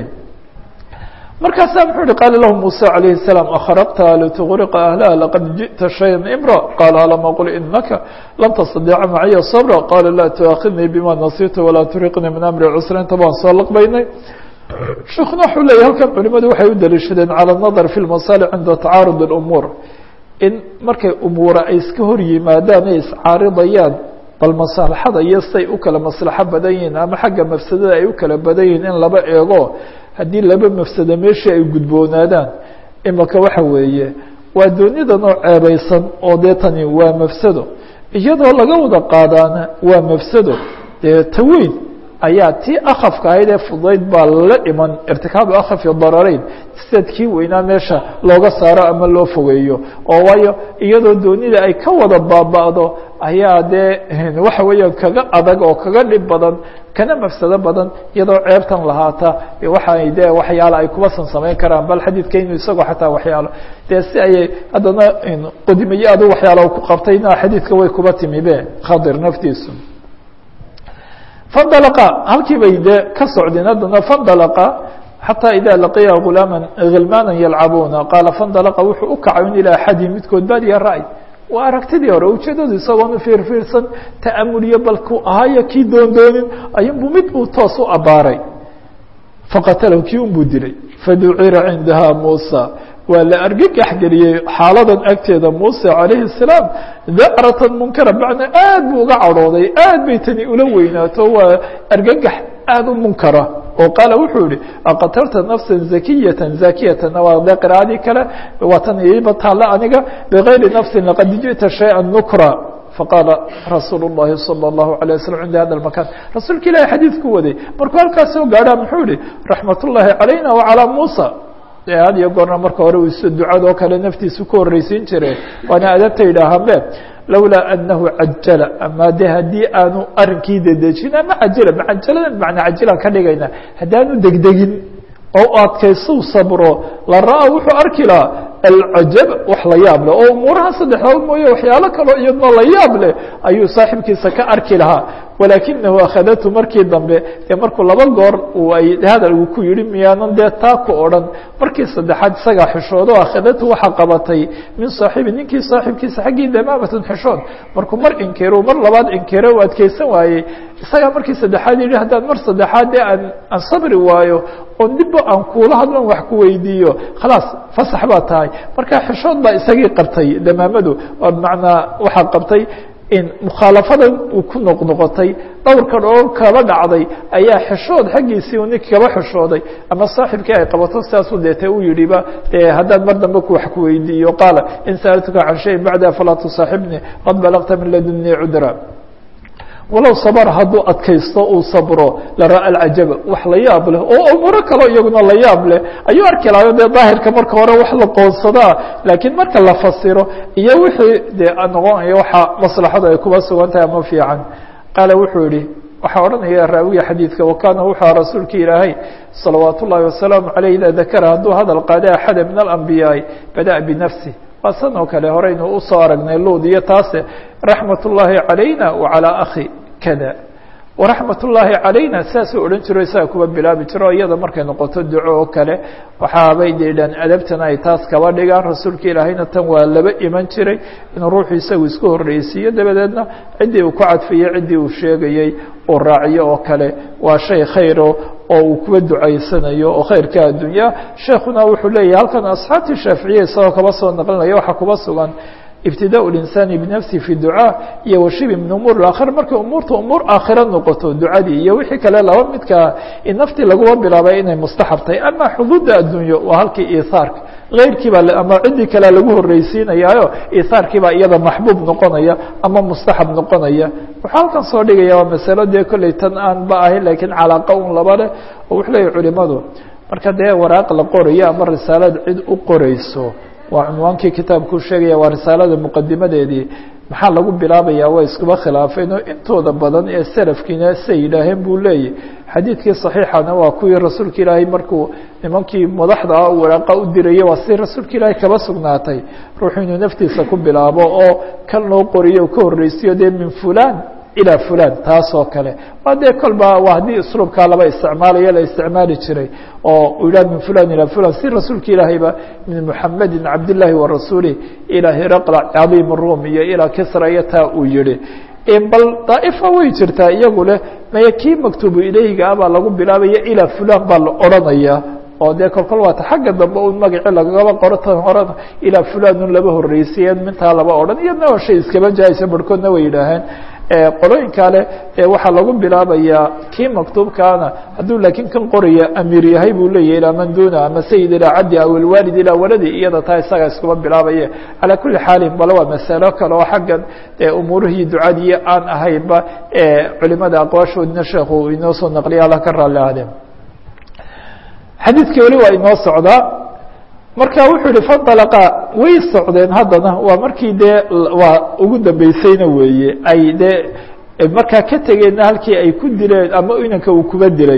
markaasaa muxuu uhi qaala lahu muuse calayhi الsalaam akhraqta lituqriqa ahlaha laqad jiئta shaya imra qaala alam aqul inaka lam tastadiica maciya sabra qaala laa tuaakidnii bima nasitu walaa turiqnii min amri cusra inta baan soo laqbaynay sheekuna wuxuu leeyay halkan culimadu waxay u daliishadeen calى الnadr fi اlmasaalix cinda tacaarud اlumuur in markay umuura ay iska hor yimaadaan ay iscaaridayaan bal maslaxada iyo say u kala maslaxo badan yihiin ama xagga mafsadada ay u kala badan yihiin in laba eego haddii laba mafsado meeshii ay gudboonaadaan imaka waxa weeye waa doonidan oo ceebaysan oo dee tani waa mafsado iyadoo laga wada qaadaana waa mafsado dee taweyn ayaa tii akafka ahayd ee fudayd baa la dhiman irtikaabu akhafi dararayn sidaad kii weynaa meesha looga saaro ama loo fogeeyo oo waayo iyadoo doonida ay ka wada baaba'do ayaa dee waxa weeyaan kaga adag oo kaga dhib badan kana mafsado badan iyadoo ceebtan lahaata waxay de waxyaalo ay kubasan samayn karaan bal xadiidka inuu isagoo xataa waxyaalo dee si ayay haddana qodimayo adu waxyaalo ku qabtayna xadiidka way kuba timi be khadir naftiisu fandalaqa halkii bay dee ka socdeen haddana fandalaqa xatى إida laqiya غulaama hilmaana yalcabuuna qaala fandalaqa wuxuu u kacay in ilaa axadi midkood baadiya ra'y waa aragtidii hore ujeedadu isagoonu fiirfiirsan ta'amuliyo balku ahaayo kii doondoonin ayunbu mid uu toos u abaaray faqatalahu kii unbuu dilay faducira cindaha muusa waa la argagax geliyey xaaladan agteeda muuse calayhi الsalaam dacratan munkara macnaa aad buu uga cadhooday aad bay tani ula weynaato waa argagax aad u munkara oo qaala wuxuu yihi aqatalta nafsa zakiyata zakiyatana waa de qira'adii kale waa tan iiba taalla aniga bigayri nafsi laqad jiئta shayئa nukra faqaala rasuul الlahi salى الlahu عalيه waslm cinda hada makan rasuulka ilahi xadiidku waday markuu halkaas soo gaadhaa muxuu yihi raxmat ullahi calayna wacalى musa dee had iyo goorna marka hore uu iso ducadoo kale naftiisu ku horreysiin jire waana adabta yidhaahaanbe lawlaa anahu cajala ama de haddii aanu arinkii dedejin ama cajila macajalada macnaa cajilaan ka dhigayna haddaanu degdegin oo adkaysuu sabro la ra-a wuxuu arki lahaa alcajab wax la yaab leh oo umuuraha saddexdood mooye waxyaalo kaloo iyadna la yaab leh ayuu saaxiibkiisa ka arki lahaa walaakinahu akhadatu markii dambe dee markuu laba goor ay hadal uu ku yihi miyaanan dee taa ku odhan markii saddexaad isagaa xishoodo akhadatu waxaa qabatay min saaxiibi ninkii saaxiibkiisa xaggii damaamatan xishood markuu mar inkiro mar labaad inkiro u adkeysan waayey isagaa markii saddexaad yihi haddaan mar saddexaad dee aan aan sabri waayo oo dibba aan kuula hadlan wax ku weydiiyo khalaas fasax baa tahay marka xishood baa isagii qabtay damaamadu bimacnaa waxaa qabtay in mukhaalafadan uu ku noqnoqotay dhowrkan oo kaba dhacday ayaa xishood xaggiisii u ninki kaba xishooday ama saaxibkii ay qabato sidaasu deete u yidhiba dee haddaan mar dambe ku wax ku weydiiyo qaala in sa'altuka can shayin bacda falaa tusaaxibnii qad balagta min ladunii cudra walow sabr hadduu adkaysto uu sabro lara'a alcajaba wax la yaab leh oo umuuro kaleo iyaguna la yaab leh ayuu arki lahayo dee daahirka marka hore wax la qoonsadaa laakiin marka la fasiro iyo wixii dee noqonayo waxa maslaxadu ay kuba sugan tahay ama fiican qaala wuxuu yihi waxaa odhanaya raawiga xadiidka wakana wuxuu rasuulka ilaahay salawaat ullahi wasalaamu caleyh ida dakara hadduu hadal qaada axada min alambiyaai bada'a binafsi waa san oo kale horeynu usoo aragnay luud iyo taase raxmat ullaahi calayna wacalaa akhi kada waraxmat ullaahi calayna saasuu odhan jiro isaga kuba bilaabi jiro iyada markay noqoto duco oo kale waxaabay deedhaan adabtana ay taas kaba dhigaan rasuulka ilaahayna tan waa laba iman jiray inuu ruuxu isagu isku horreysiiyo dabadeedna ciddii uu ku cadfiyey ciddii uu sheegayey uu raaciyo oo kale waa shay khayro oo uu kuwa ducaysanayo oo khayrka addunya sheekuna wuxuu leeyahay halkan asxaabtii shaaficiya isagoo kaba soo naqlinaya waxaa kuba sugan ibtidaء الإنسان بنفسه في الدعاء iyo washibi min umuur الآkhira markay umuurta umuur aakhira noqoto ducadii iyo wixii kale laba midkaa in naftii laguma bilaabay inay mustaxab tahay ama xuduudda addunyo waa halkii ihaarka keyrkii baa ama ciddii kalea lagu horreysiinayaayo ihaarkii baa iyada maxbuub noqonaya ama mustaxab noqonaya wuxuu halkan soo dhigaya waa masalo dee kolley tan aan ba ahayn lakiin calaaqa un laba leh oo wuxuu leeyahy culimadu marka dee waraaq la qorayo ama risaalad cid u qoreyso waa cunwaankii kitaabkuu sheegaya waa risaalada muqadimadeedii maxaa lagu bilaabaya waa iskuba khilaafeen oo intooda badan ee salafkiina say yidhaaheen buu leeyahy xadiidkii صaxiixana waa kuwii rasuulka ilaahay markuu nimankii madaxda ah waraaqa u dirayay waa si rasuulka ilaahay kaba sugnaatay ruuxu inuu naftiisa ku bilaabo oo kan loo qoriyo ka horreysiyo dee min fulan ilى fulan taas oo kale waa dee kolba waa haddii usluubkaa laba isticmaalayo la isticmaali jiray oo u yidhah min fulan ilى fulan si rasuulka ilaahayba min muxamedi cabdالlahi warasuulih ilى hiraqla cadiim الrum iyo ilى kisra iyo taa uu yihi bal daa'ifa way jirtaa iyagu leh maya kii maktuubu ilayhiga ah baa lagu bilaabaya ilى fulan baa la odranaya oo dee kolkol waata xagga dambe un magaci lagagaba qoro tan horena ilaa fulanun laba horreysiyeen mintaa laba odhan iyadna waa shay iskaba jaaysa barhkoodna way yidhaaheen qolooyin kale waxaa lagu bilaabayaa kii maktuubkaana hadduu laakiin kan qoraya amiir yahay buu leeyahy ilaa man duna ama sayid ilaa caddi aw ilwaalid ilaa waladi iyada taa isaga iskuba bilaabaya calaa kuli xaalin bale waa masalo kale oo xaggan umuurihii ducadii aan ahaynba culimada aqwaashoodina sheekhu inoo soo naqliya alla ka raalli ahdeen xadiidkii weli waa inoo socdaa marka wuxuu yihi faطalqa way socdeen haddana waa markii dee waa ugu dambeysayna weeye ay dee markaa ka tegeenna halkii ay ku dileen ama inanka uu kuba dilay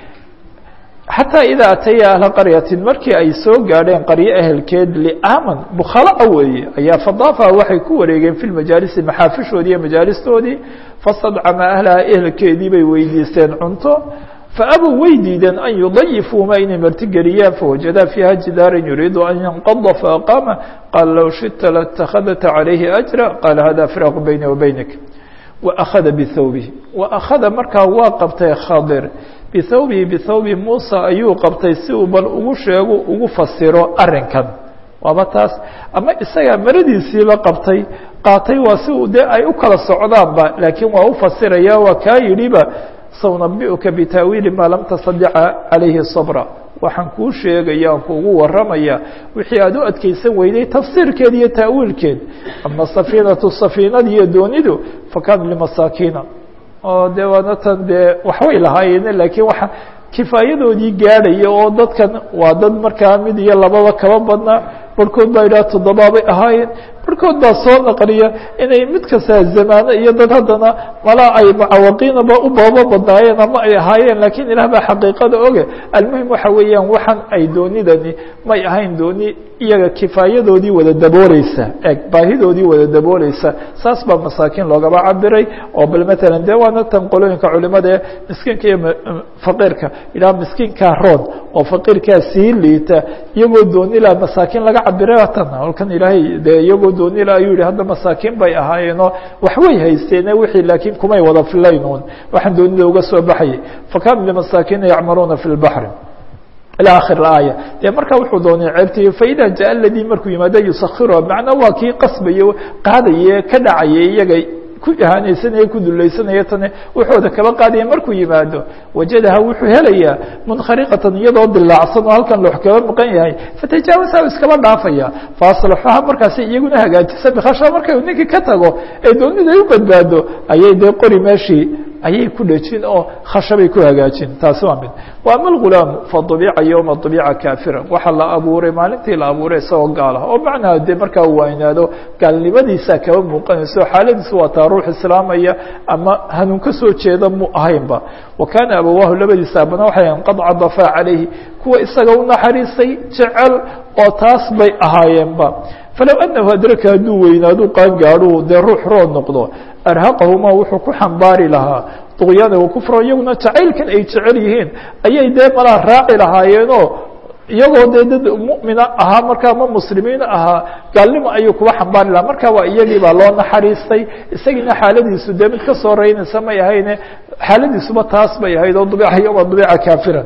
xataa idaa ataya ahla qaryatin markii ay soo gaadheen qaryo ehelkeed liaman bukhalaa weeye ayaa fadaafa waxay ku wareegeen fi majaalisi maxaafishoodii iyo majaalistoodii fastadcama ahlaha ehelkeedii bay weydiisteen cunto faabuu way diideen an yudayifuuma inay martigeliyaan fawajadaa fiiha jidaaran yuriidu an yanqada faaqaama qaala low shita latakhadta calayhi ajra qaala hada firaaqu bayni wa baynik waأkhada bihawbihi waأkhada markaa waa qabtay khadir bihawbihi bihawbi muusa ayuu qabtay si uu bal ugu sheego ugu fasiro arinkan waaba taas ama isagaa maradiisiiba qabtay qaatay waa si uu dee ay u kala socdaanba laakiin waa u fasiraya waa kaa yidhiba saunabiuka bitaawiili maa lam tastadica calayhi sabra waxaan kuu sheegaya aan kuugu waramaya wixii aad u adkeysan weyday tafsiirkeed iyo taawiilkeed ama safiinatu safiinadi iyo doonidu fakan limasaakiina oo de waana tan dee waxbay lahaayeen laakiin waa kifaayadoodii gaadhaya oo dadkan waa dad markaa mid iyo lababa kaba badnaa barhkood baa yidhaha toddobaabay ahaayeen barhkood baa soo naqliya inay mid kastaa zamaano iyo dad haddana malaa ay mucawaqiinaba u boobo badnaayeen ama ay ahaayeen laakiin ilaah baa xaqiiqada oge almuhim waxa weeyaan waxan ay doonidani may ahayn dooni iyaga kifaayadoodii wada dabooleysa eg baahidoodii wada dabooleysa saas baa masaakiin loogaba cabiray oo bal matalan dee waana tan qolooyinka culimada ee miskiinka iyo faqiirka ilaa miskiinkaa roon oo faqiirkaa sii liita iyagoo doonila masaakiin laga cabiray tan halkan ilaahay dee iyagoo doonila ayuu yihi hadda masaakiin bay ahaayeenoo waxbay haysteene wixii laakiin kumay wada filaynuun waxaan doonida uga soo baxayay fakanu limasaakiina yacmaluuna fi lbaxri ilى akhir aaya dee markaa wuxuu doonay ceebtii faida jaء ladii markuu yimaado yusakhiruha macnaa waa kii qasbaye qaadaye ka dhacaye iyaga ku ihaaneysanaya ku dulaysanaya tane wuxooda kaba qaadaya markuu yimaado wajadaha wuxuu helayaa munkhariqatan iyadoo dilaacsan oo halkan loox kaba maqan yahay fatajaawaza iskaba dhaafaya faaslaxuha markaasi iyaguna hagaajisa bikasha markay ninkii ka tago ee doonida ay u badbaado ayay dee qori meeshii ayay ku dhejin oo khashabay ku hagaajin taasi waa mid wa ama algulaamu fadubica yowma dubica kaafira waxaa la abuuray maalintii la abuuray isagoo gaal ah oo macnaha dee markaa uu waynaado gaalnimadiisaa kaba muuqanayso xaaladiisu waa taa ruux islaamaya ama hanuun ka soo jeeda mu ahaynba wa kaana abawaahu labadiisa abana waxay ahan qad cadafaa calayhi kuwa isaga u naxariisay jecel oo taas bay ahaayeenba falow anahu adraka hadduu weynaadu qaangaadhu dee ruux rood noqdo arhaqahuma wuxuu ku xambaari lahaa duqyaana wa kufra iyaguna jacaylkan ay jecel yihiin ayay dee malaa raaci lahaayeenoo iyagoo dee dad mu'mina ahaa markaa ma muslimiina ahaa gaalnimo ayuu kuwa xambaari lahaa marka waa iyagii baa loo naxariistay isagiina xaaladiisu dee mid ka soo reynaysa may ahayne xaaladiisuba taas bay ahayd oo dubica yoma dubica kaafira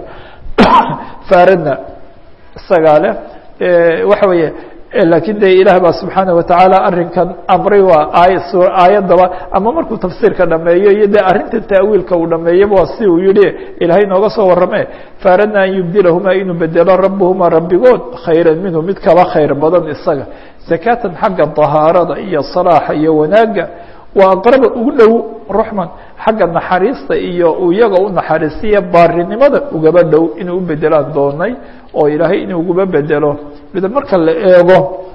faradna isagaa leh waxa weeye lakiin de ilaah baa subxaanaه wataعaalى arinkan amray waa aay aayaddaba ama markuu tafsiirka dhameeyo iyo de arrinta ta'wiilka uu dhameeyaba waa si uu yihi ilaahay nooga soo warame faaradna an yubdilahuma inuu bedelo rabهuma rabbigood khayra minhu mid kaba khayr badan isaga zakatan xagga طahaarada iyo صalaaxa iyo wanaaga waa aqraba ugu dhow ruxman xagga naxariista iyo iyaga u naxariistiya baarinimada ugaba dhow inuu u bedelaan doonay oo ilaahay inuu uguba bedelo mid marka la eego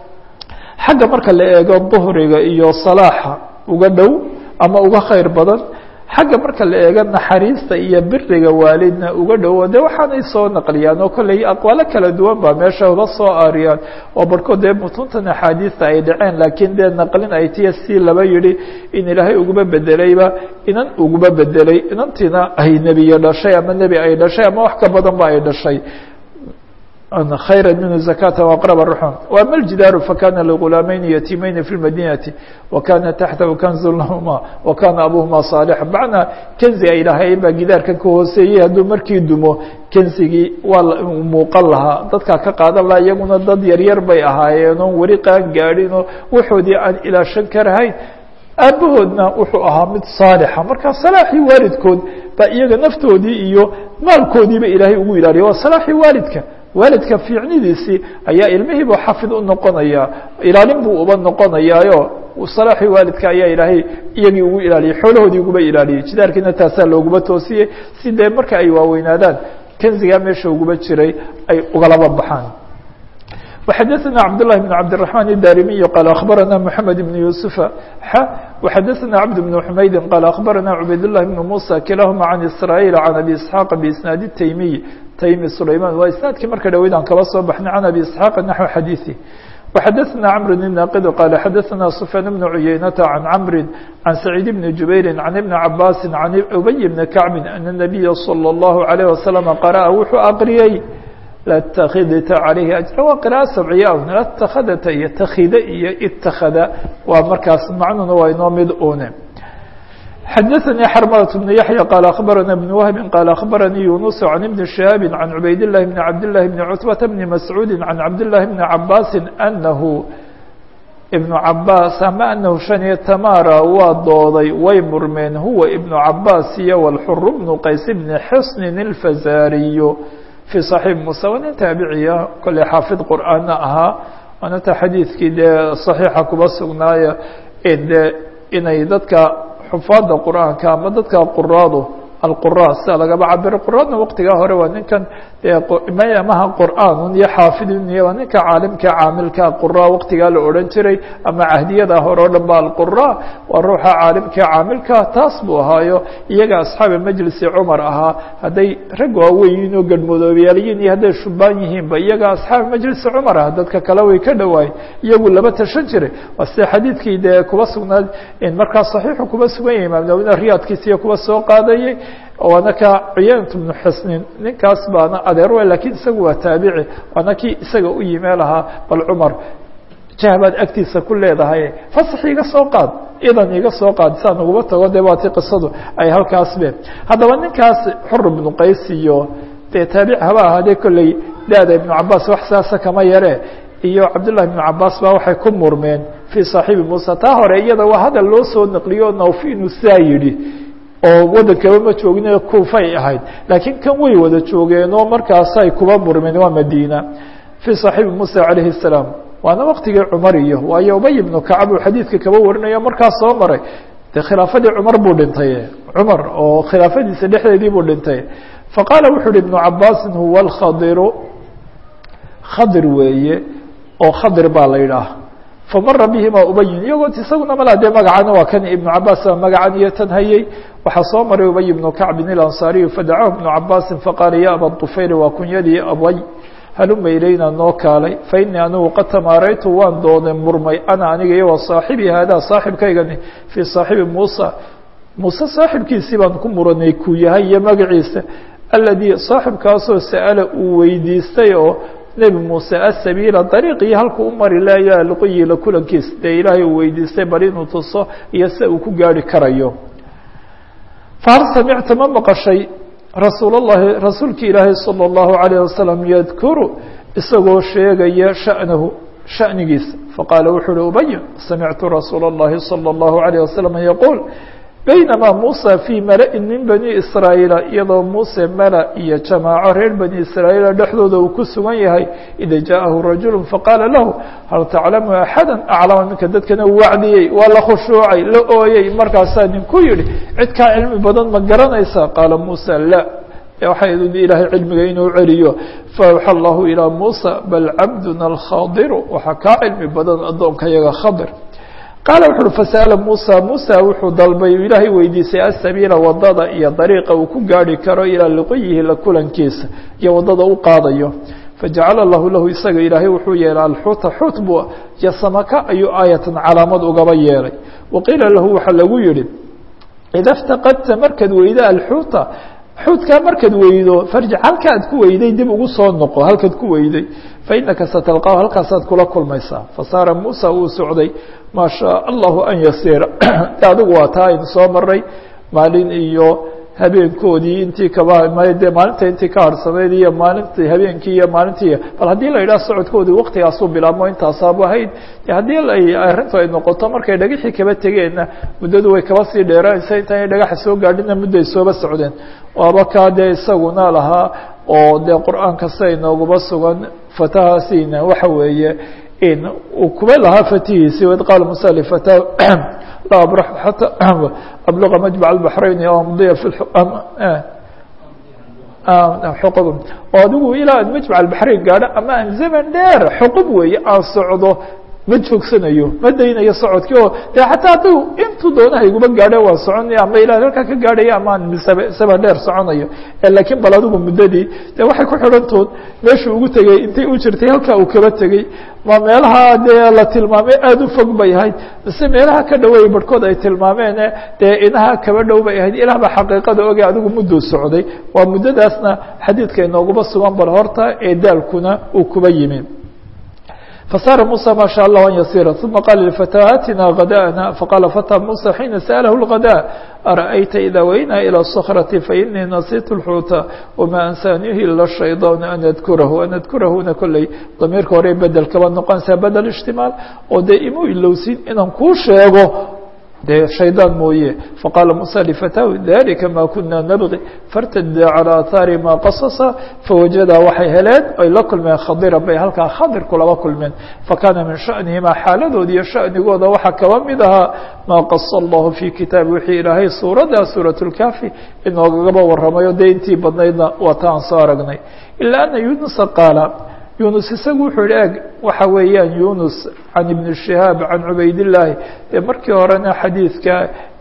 xagga marka la eego duhriga iyo salaaxa uga dhow ama uga khayr badan xagga marka la eego naxariista iyo biriga waalidna uga dhowo de waxaanay soo naqliyaan oo kolley aqwaalo kala duwan baa meesha uga soo aariyaan oo barhkood dee mutuntan axaadiista ay dhaceen laakiin dee naqlin ay tiya si laba yihi in ilaahay uguba bedelayba inan uguba bedelay inantiina ay nebiye dhashay ama nebi ay dhashay ama wax ka badan ba ay dhashay khayra minhu zakata aqrab ruxum wama ljidaaru fakana ligulaamayni yatiimayni fi lmadinati wakana taxtahu kanzu lahuma wakana abuhuma saalixa macnaa kenzi ay lahayn baa gidaarkan ka hooseeyey hadduu markii dumo kenzigii waa muuqan lahaa dadkaa ka qaadan lahaa iyaguna dad yaryar bay ahaayeen oon weli qaan gaadhin oo waxoodii aan ilaashan karahayn aabahoodna wuxuu ahaa mid saalixa markaa salaaxii waalidkood baa iyaga naftoodii iyo maalkoodiiba ilaahay ugu ilaaliya waa salaaxii waalidka waalidka fiicnidiisii ayaa ilmihiiba xafid u noqonaya ilaalin buu uba noqonayaayo salaaxii waalidka ayaa ilaahay iyagii ugu ilaaliyey xoolahoodii uguba ilaaliyey jidaarkiina taasaa looguma toosiyey si dee marka ay waaweynaadaan kenzigaa meesha uguba jiray ay ugalaba baxaan وxadثna cبداللh بن cبدالرحمن الdاrمي qال أخبرnا محمد بن يوسف ح وxadثna cبد بن حمyد qال أخبرnا عبayd الله بن موسى كiلaهma عن إسرائيل عن أبي إسحاq بإسناaد التيمي تيمي سليمان waa isناadkii marka dhaweyd aan kaba soo baxnay عن أبي إسحاq نحو xadيثه وxadثna cمر الناqد qال xadثna سفyان بن عyynة عن cمر عن سعيد بن جuبير عن بن عباس عن أبي بن كعب أن النبي صلى الله عليه وسلم قرأ wuxuu أqriyey lاtakidta عalayhi أجra waa qراءة sabciya un latakadta iyo takida iyo itakada waa markaas macnuna waa inoo mid une xadaثnي xrmلة بن yaحyى qال أخبرnا بن وهب qال أخبرnي يuنس عن بن شهاب عن عubayd اللh بن عبد الله بن cتبة بن مسعوud عن cabd اللh بن عabاس أنه بن cabاس ama أنhu شhaنiyo tmara waa dooday way murmeen huwa iبن cabاس iyo والxr بن qays بن xsن الفزاriy في صaحيiح muسى waa nin taabiciya kole xaafid qur'aana ahaa waanata xadiidkii dee صaxiixa kuba sugnaaya de inay dadka xufaada qur'aanka ama dadka quraadu alqura sida lagaba cabiro quraadna waqtigaa hore waa ninkan maha qur'aanun iyo xaafidun iyo waa ninka caalimka caamilka qura waqtigaa la odhan jiray ama cahdiyada hore o dhan ba alqura waa ruuxa caalimka caamilka taas buu ahaayo iyaga asxaabi majlisi cumar ahaa hadday rag waaweyn oo gadhmudoobyaalyiin iyo hadday shubaan yihiinba iyaga asxaabi majlisi cumar ah dadka kale way ka dhawaayen iyagu laba tashan jiray waa sida xadiidkii dee kuba sugnaad markaa saxiixu kuba sugan yahay imaam nawina riyaadkiisiyo kuba soo qaadayay waana ka cuyaynt bnu xusnin ninkaas baana adeer we lakiin isagu waa taabici waana kii isaga u yimee lahaa bal cumar jahbaad agtiisa ku leedahay fasax iga soo qaad idan iga soo qaad saa naguma tago dee waati qisadu ay halkaas be haddaba ninkaas xur ibnu qays iyo dee taabici haba ahaadee kolley daada ibnu cabaas wax saasa kama yare iyo cabdullahi ibnu cabaas baa waxay ku murmeen fii saaxiibi muusa taa hore iyada waa hadal loo soo naqliyo nawfi inuu saa yidhi oo waddankaba ma joogin kuufay ahayd laakiin kan way wada joogeenoo markaasay kuba murmeen waa madiina fii صaxiibi musa calayhi الsalaam waana waqtigii cumar iyo waayo ubay ibnu kacab uu xadiidka kaba warinayo markaas soo maray de khilaafadii cumar buu dhintay cumar oo khilaafadiisa dhexdeedii buu dhintay faqaala wuxu uhi ibnu cabaasin huwa اlkhadiru khadir weeye oo khadir baa la yidhaah famara bihima ubayin iyagoo isaguna mala dee magacana waa kan ibnu cabaas baa magacan iyo tan hayey waxaa soo maray ubay ibnu kacbin ilansaariyu fadacahu ibnu cabaasin faqaala ya aba طufayl waa kunyadii abay haluma ilayna noo kaalay fainii anigu qad tamaaraytu waan doonay murmay ana aniga iyo wa saaxibii haadaa saaxibkaygani fii saaxibi muusa muuse saaxibkiisii baan ku muranay kuu yahay iyo magaciisa aladii saaxibkaasoo sa'ala uu weydiistay oo nebi muuse asabiila dariiqii halkuu u mari layo alqoyila kulankiis dee ilaahay uu weydiistay bal inuu tuso iyo se uu ku gaari karayo fahal samicta ma maqashay rasuul اllahi rasuulki ilaahay salى اllahu عalayه wasalam yadkuru isagoo sheegaya sha'nahu sha'nigiisa faqaala wuxu uhi ubay samictu rasuula اllahi salى اllahu عalيه wasalam yaquul baynamaa muusa fii mala-in min bani israa'iila iyadoo muuse mala iyo jamaaco reer bani israa'iila dhexdooda uu ku sugan yahay ida jaaءahu rajulu faqaala lahu hal taclamu axada aclama minka dadkana uu wacdiyey waa la khushuucay la ooyey markaasaa ninku yihi cid kaa cilmi badan ma garanaysa qaala muusa la waxay ilaahay cilmiga inuu celiyo faawxa allahu ilaa muusa bal cabduna alkhadiru waxaa kaa cilmi badan addoonka yaga khadir qaala wuxu uhi fasa'ala muusa muusa wuxuu dalbay ilaahay weydiisay asabiila wadada iyo dariiqa uu ku gaari karo ilaa liqiyihi la kulankiisa iyo wadada u qaadayo fajacala lahu lahu isaga ilaahay wuxuu yeelay alxuuta xuut bu iyo samaka ayuu aayatan calaamad ugaba yeelay waqiila lahu waxaa lagu yihi ida ftaqadta markaad weydo alxuuta xuudkaa markaad weydo farjic halka ad ku weyday dib ugu soo noqo halkaad ku weyday fainaka satalqaahu halkaasaad kula kulmaysaa fasaara muusa wuu socday maa shaa allahu an yasiira adigu waa taa aynu soo maray maalin iyo habeenkoodii intii kaba dee maalinta intii ka harhsanayd iyo maalintii habeenkii iyo maalintii bal haddii la yidhaha socodkoodii waktigaasuu bilaabmo intaasabu ahayd haddii arrintu ay noqoto markay dhagaxii kaba tegeenna muddadu way kaba sii dheeraanaysa intaanay dhagaxa soo gaadhina mudday sooba socdeen waaba kaa dee isaguna lahaa oo dee qur-aanka sia inoogaba sugan fatahaasina waxa weeye in uu kuba lahaa fatihiisi waid qaala musa lifata la abrax xata abluqa majmac albaxrayn o amdiya fi xuqub oo adigu ilaa an majmac albaxrayn gaadho ama aan zaman dheer xuqub weeye aan socdo ma joogsanayo ma daynayo socodkii oo de xataa hadduu intuu doonaha iguma gaadho waan soconaya ama ilaa halkaa ka gaadhaya ama aan saba dheer soconayo laakiin bal adigu muddadii de waxay ku xidhantood meeshuu ugu tegey intay u jirtay halkaa uu kaba tegey ma meelaha dee la tilmaamay aada u fog bay ahayd mise meelaha ka dhaweey barhkood ay tilmaameene dee inaha kaba dhow bay ahayd ilaah baa xaqiiqada oge adigu mudduu socday waa muddadaasna xadiidka inooguma sugan bal horta ee daalkuna uu kuba yimi فsار موسى ما شhاء الله أن يصير ثuمa qال لفتى آتنا غداءنا فقال فتى موسى حينa سأله الغداء أرأيت إذا وينا إلى الصخرة فإني نسيت الحوت وما أنسانيه إلا الشhيطان أن أذكره أن أذكرهna koلey ضميirka hore bedel kaba noqonaysaa bedel اجتiماaل oo dee imu ilowsin inaan kuu sheego de شhaydaan mooye faqاla موسى لفتاه ذلika ma kuna نبغي فاrtda عalى aثاari ma qaصصa fawajada waxay heleen ay la kulmeen khadira bay halkaa khadir kulaba kulmeen fakana min شhaأنihima xaaladood iyo shaأnigooda waxaa kaba mid ahaa ma qaص الlah في kitaabi wixii ilaahay suurada suuraة الكafi inoogagaba waramayo de intii badnaydna waa ta aan soo aragnay ilا أna yuنuسa qaala yunus isagu wuxuu yihi eg waxa weeyaan yunus can ibn shihaab can cubaydillaahi dee markii horena xadiidka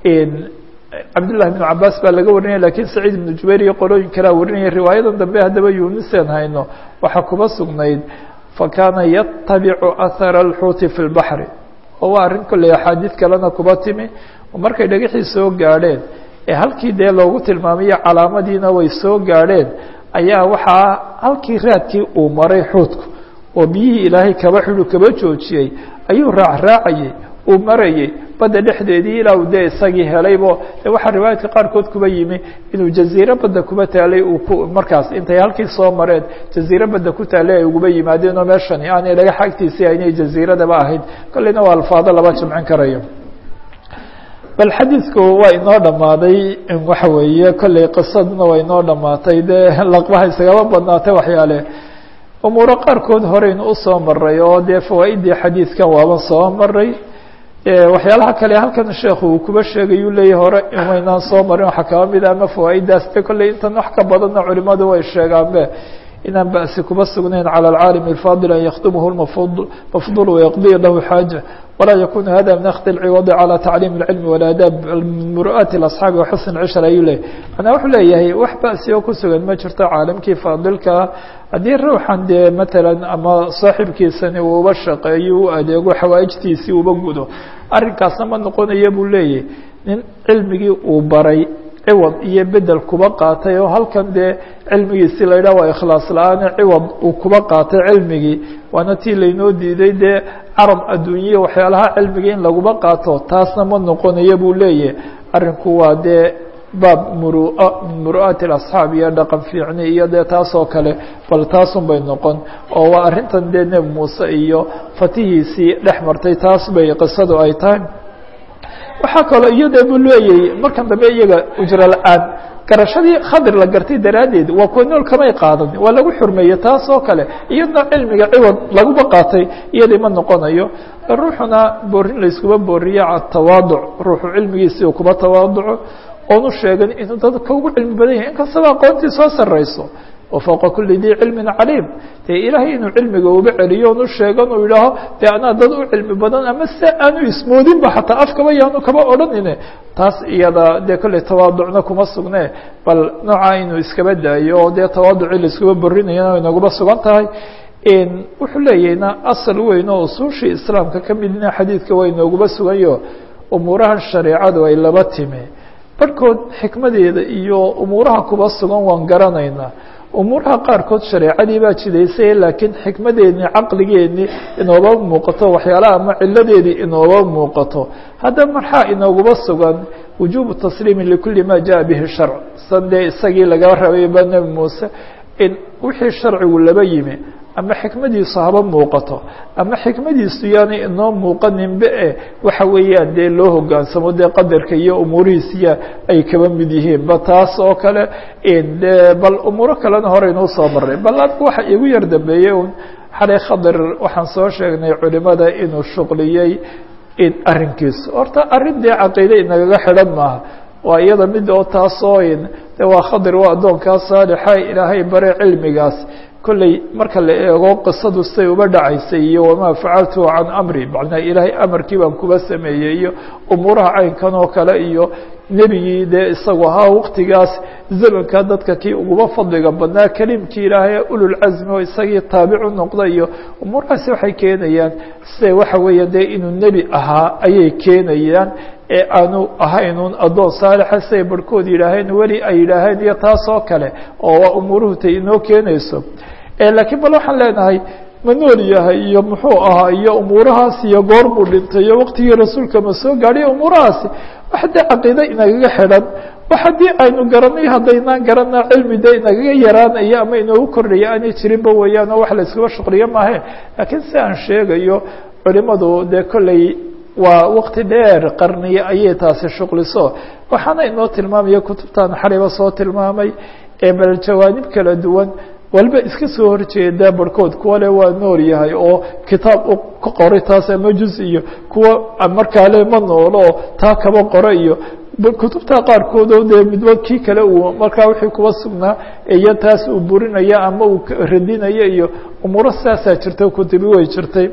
cabdillahi bn cabaas baa laga warinaya lakiin saciid ibnu jubayr iyo qolooyin kalea warinaya riwaayadan dambe haddaba yunuseen hayno waxaa kuba sugnayd fakana yatabicu ahara alxuuti fi lbaxri oo waa arrin kolley axaadiid kalena kuba timi oo markay dhagaxii soo gaadheen ee halkii dee loogu tilmaamayo calaamadiina way soo gaadheen ayaa waxaa halkii raadkii uu maray xuudku oo biyihii ilaahay kaba xidu kaba joojiyey ayuu raacraacayey uu marayey badda dhexdeedii ilaa uu dee isagii helaybo de waxaa riwaayaadka qaarkood kuba yimi inuu jaziiro badda kuba taalay uu ku markaas intay halkii soo mareen jaziiro badda ku taalay ay uguba yimaadeen oo meeshani aanay dhagax agtiisii aynay jaziiradaba ahayd kolleyna waa alfaado laba jamcin karayo bal xadiidku waa inoo dhammaaday waxa weeye kolley qisaduna waa inoo dhammaatay dee laqbaha isagaba badnaatay waxyaale umuuro qaarkood horeynu usoo maray oo dee fawaa'iddii xadiidkan waaba soo maray waxyaalaha kale halkan sheekhu uu kuba sheegayuu leeyahy hore waynaan soo marin waxaa kaba mid ama fawaaiddaas de kolley intan wax ka badanna culimadu way sheegaanbe inaan ba'si kuba sugnayn calى اlcaalim الfaadil an yakdumhu mafdul wayaqdiya lahu xaaja walaa yakunu hada min akdi اlciwadi calى tacliim اlcilmi wاlaadaab muru'aati اasxaabi waxusn cishra ayuu leeyahy manaa wuxuu leeyahay wax ba'si oo ku sugan ma jirto caalimkii faadilkaa haddii ruuxan dee matalan ama saaxibkiisani uuba shaqeeyo u adeego xawaa'ijtiisii uba gudo arrinkaasna ma noqonaya buu leeyahy nin cilmigii uu baray ciwad iyo bedel kuba qaatay oo halkan dee cilmigiisi la yidhah waa ikhlaas la-aane ciwad uu kuba qaatay cilmigii waana tii laynoo diiday dee carab adduunyiya waxyaalaha cilmigii in laguba qaato taasna ma noqonaya buu leeyahy arrinku waa dee baab murua min muru'aati اasxaab iyo dhaqan fiicni iyo dee taasoo kale bal taasun bay noqon oo waa arrintan dee nebi muuse iyo fatihiisii dhex martay taas bay qisadu ay tahay waxaa kaloo iyada buu leeyay markan dambe iyaga ujro la-aan garashadii khadir la gartay daraaddeed waa kuwa nool kamay qaadan waa lagu xurmeeyey taas oo kale iyadna cilmiga ciwad laguba qaatay iyadii ma noqonayo ruuxuna boorin layskuba booriye atawaaduc ruuxu cilmigiisii uu kuba tawaaduco oonu sheegan inuu dadka ugu cilmi badan yahay inkastaba aqoontii soo sarrayso wafوqa kuli dii cilmi caliim dee ilaahay inuu cilmiga uba celiyo onu sheegan uu yidhaaho dee anaa dad u cilmi badan ama se aanu ismoodinba xataa afkaba yaanu kaba odhanine taas iyada dee kolley tawaaducna kuma sugne bal noocaa inuu iskaba daayo oo dee tawaaducii laiskuba borinayana inaguba sugan tahay wuxuu leeyahna asal weyn oo usuushii islaamka ka midna xadiidka waa inooguba suganyo umuurahan shareecadu ay laba timi barhkood xikmadeeda iyo umuuraha kuba sugan waan garanaynaa umuuraha qaarkood shareecadii baa jidaysay laakiin xikmadeedii caqligeedii inooba muuqato waxyaalaha ama ciladeedii inooba muuqato haddaba marxaa inooguba sugan wujubu tasliimi likuli ma jaءa bihi sharc san dee isagii laga rabayba nebi muuse in wixii sharcigu laba yimi ama xikmadiisu haba muuqato ama xikmadiisu yaanay inoo muuqaninba e waxa weeyaan dee loo hogaansamo dee qadarka iyo umuurihiisiya ay kaba mid yihiin ba taas oo kale de bal umuuro kalena hore inuu soo maray bal anigu waxa igu yar dambeeyey un xalay khadir waxaan soo sheegnay culimada inuu shuqliyey in arrinkiisu horta arrin dee caqiide inagaga xidhan maaha waa iyada mid oo taasoo de waa khadir waa addoonkaa saalixa ilaahay bare cilmigaas kolley marka la eego qisadu siday uba dhacaysay iyo wamaa facaltu can amri macnaa ilaahay amarkii baan kuba sameeyey iyo umuuraha caynkan oo kale iyo nebigii dee isagu ahaa waqtigaas zamanka dadka kii uguba fadliga badnaa kelimkii ilaahay ululcasmi oo isagii taabicu noqda iyo umuurahaasi waxay keenayaan siday waxa weeya dee inuu nebi ahaa ayay keenayaan ee aanu ahaynun addoon saalixa siday barhkood yidhaaheen weli ay yidhaaheen iyo taas oo kale oo waa umuuruhu tay inoo keenayso laakiin bal waxaan leenahay ma nool yahay iyo muxuu ahaa iyo umuurahaas iyo goor buu dhintay iyo waqtigii rasuulka ma soo gaadhiy umuurahaasi wax dee caqiide inagaga xidhan wax haddii aynu garanay haddaynaan garana cilmi dee inagaga yaraanaya ama inoogu kordhaya aanay jirinba weeyaan oo wax la iskuba shuqliyo maahe laakiin si aan sheegayo culimadu dee kolley waa waqti dheer qarniye ayay taasi shuqliso waxaana inoo tilmaamaya kutubtan xaliba soo tilmaamay ee bal jawaanib kala duwan walba iska soo horjeeda barhkood kuwa le waa nool yahay oo kitaab u ka qoray taas ama juz iyo kuwa markaa le ma noolo oo taa kaba qora iyo kutubta qaarkood oo dee midba kii kale uu markaa wixii kuba sugnaa iyo taas uu burinaya ama uu radinaya iyo umuuro sidaasaa jirta kutubi way jirtay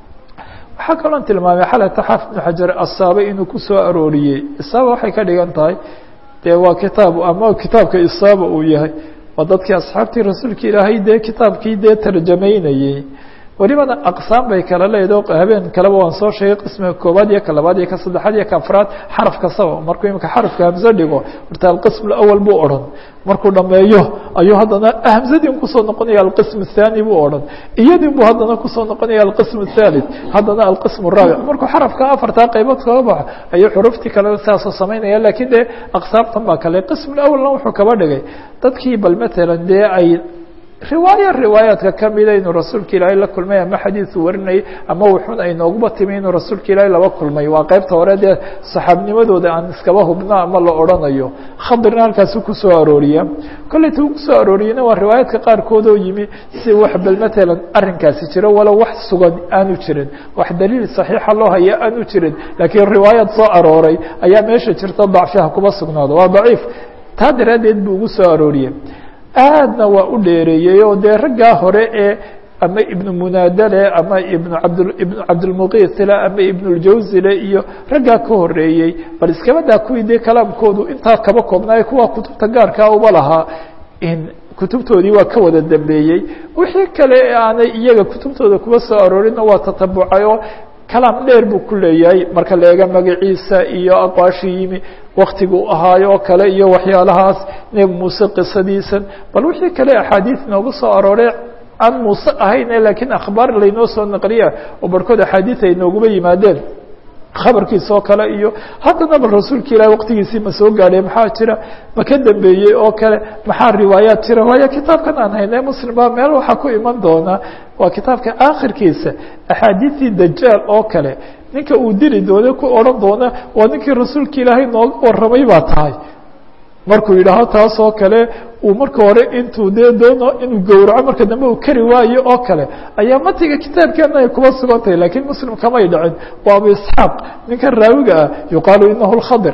waxaa kaloo tilmaamay xalata xaafid ibnu xajar asaaba inuu ku soo arooriyey isaaba waxay ka dhigan tahay dee waa kitaab ama kitaabka isaaba uu yahay waa dadkii asxaabtii rasuulka ilaahay dee kitaabkii dee tarjamaynayey welibana aqsaam bay kala leedo habeen kaleba waan soo sheegay qismiga koobaad iyo ka labaad iyo ka saddexaad iyo ka afraad xaraf kastaba markuu imika xarafka hamse dhigo horta alqism awal buu odhan markuu dhameeyo ayuu haddana hamsadin kusoo noqonaya alqism الthani buu odhan iyadin buu haddana kusoo noqonaya alqism الthalith haddana alqism الraabic markuu xarafka afartaa qaybood kaga baxo ayuu xuruftii kale saasoo samaynaya lakin dee aqsaabtan baa kale qism awalna wuxuu kaba dhigay dadkii bal matalan dee ay riwaayo riwaayaadka kamida inuu rasuulka ilaahay la kulmay ama xadiisu warinayay ama wuxun ay nooguba timi inuu rasuulka ilaahay laba kulmay waa qaybta hore dee saxaabnimadooda aan iskaba hubno ama la odhanayo khadirna halkaasu kusoo arooriya kolleyta uu kusoo arooriyena waa riwaayaadka qaarkood oo yimi si wax bal matalan arrinkaasi jiro walow wax sugan aanu jirin wax daliil saxiixa loo haya aanu jirin laakiin riwaayaad soo arooray ayaa meesha jirta dacfiha kuba sugnaado waa daciif taa daraaddeed buu ugu soo arooriyey aadna waa u dheereeyey oo dee raggaa hore ee ama ibnu munaadale ama ibnu abd ibnu cabdilmuqiitile ama ibnuljawzile iyo raggaa ka horeeyey bal iskabadaa kuwii dee kalaamkoodu intaa kaba koobnaayo kuwa kutubta gaarkaa uba lahaa in kutubtoodii waa ka wada dambeeyey wixii kale aanay iyaga kutubtooda kuba soo aroorinna waa tatabucay oo kalaam dheer buu ku leeyahay marka la eega magaciisa iyo aqwaashii yimi waktiguu ahaayo oo kale iyo waxyaalahaas nebi muuse qisadiisan bal wixii kale axaadiis noogu soo arooray aan muuse ahayn lakiin akhbaar laynoo soo naqliya oo barhkood axaadiis ay nooguba yimaadeen khabarkiisa oo kale iyo haddana bal rasuulka ilahi waqtigiisii ma soo gaadhay maxaa jira ma ka dambeeyey oo kale maxaa riwaayaat jira waayo kitaabkan aan hayne muslim baa meel waxaa ku iman doonaa waa kitaabka aakhirkiisa axaadiistii dajaal oo kale ninka uu dili doona ku odhan doona waa ninkii rasuulka ilaahay nooga warramay baa tahay markuu yidhaaho taas oo kale uu marka hore intuu dee doono inuu gowraco marka dambe uu kari waayo oo kale ayaa matiga kitaabkeena ay kuba sugan tahay lakiin muslim kamay dhicin waa abu isxaaq ninkan raawiga ah yuqaalu inahu lkhadir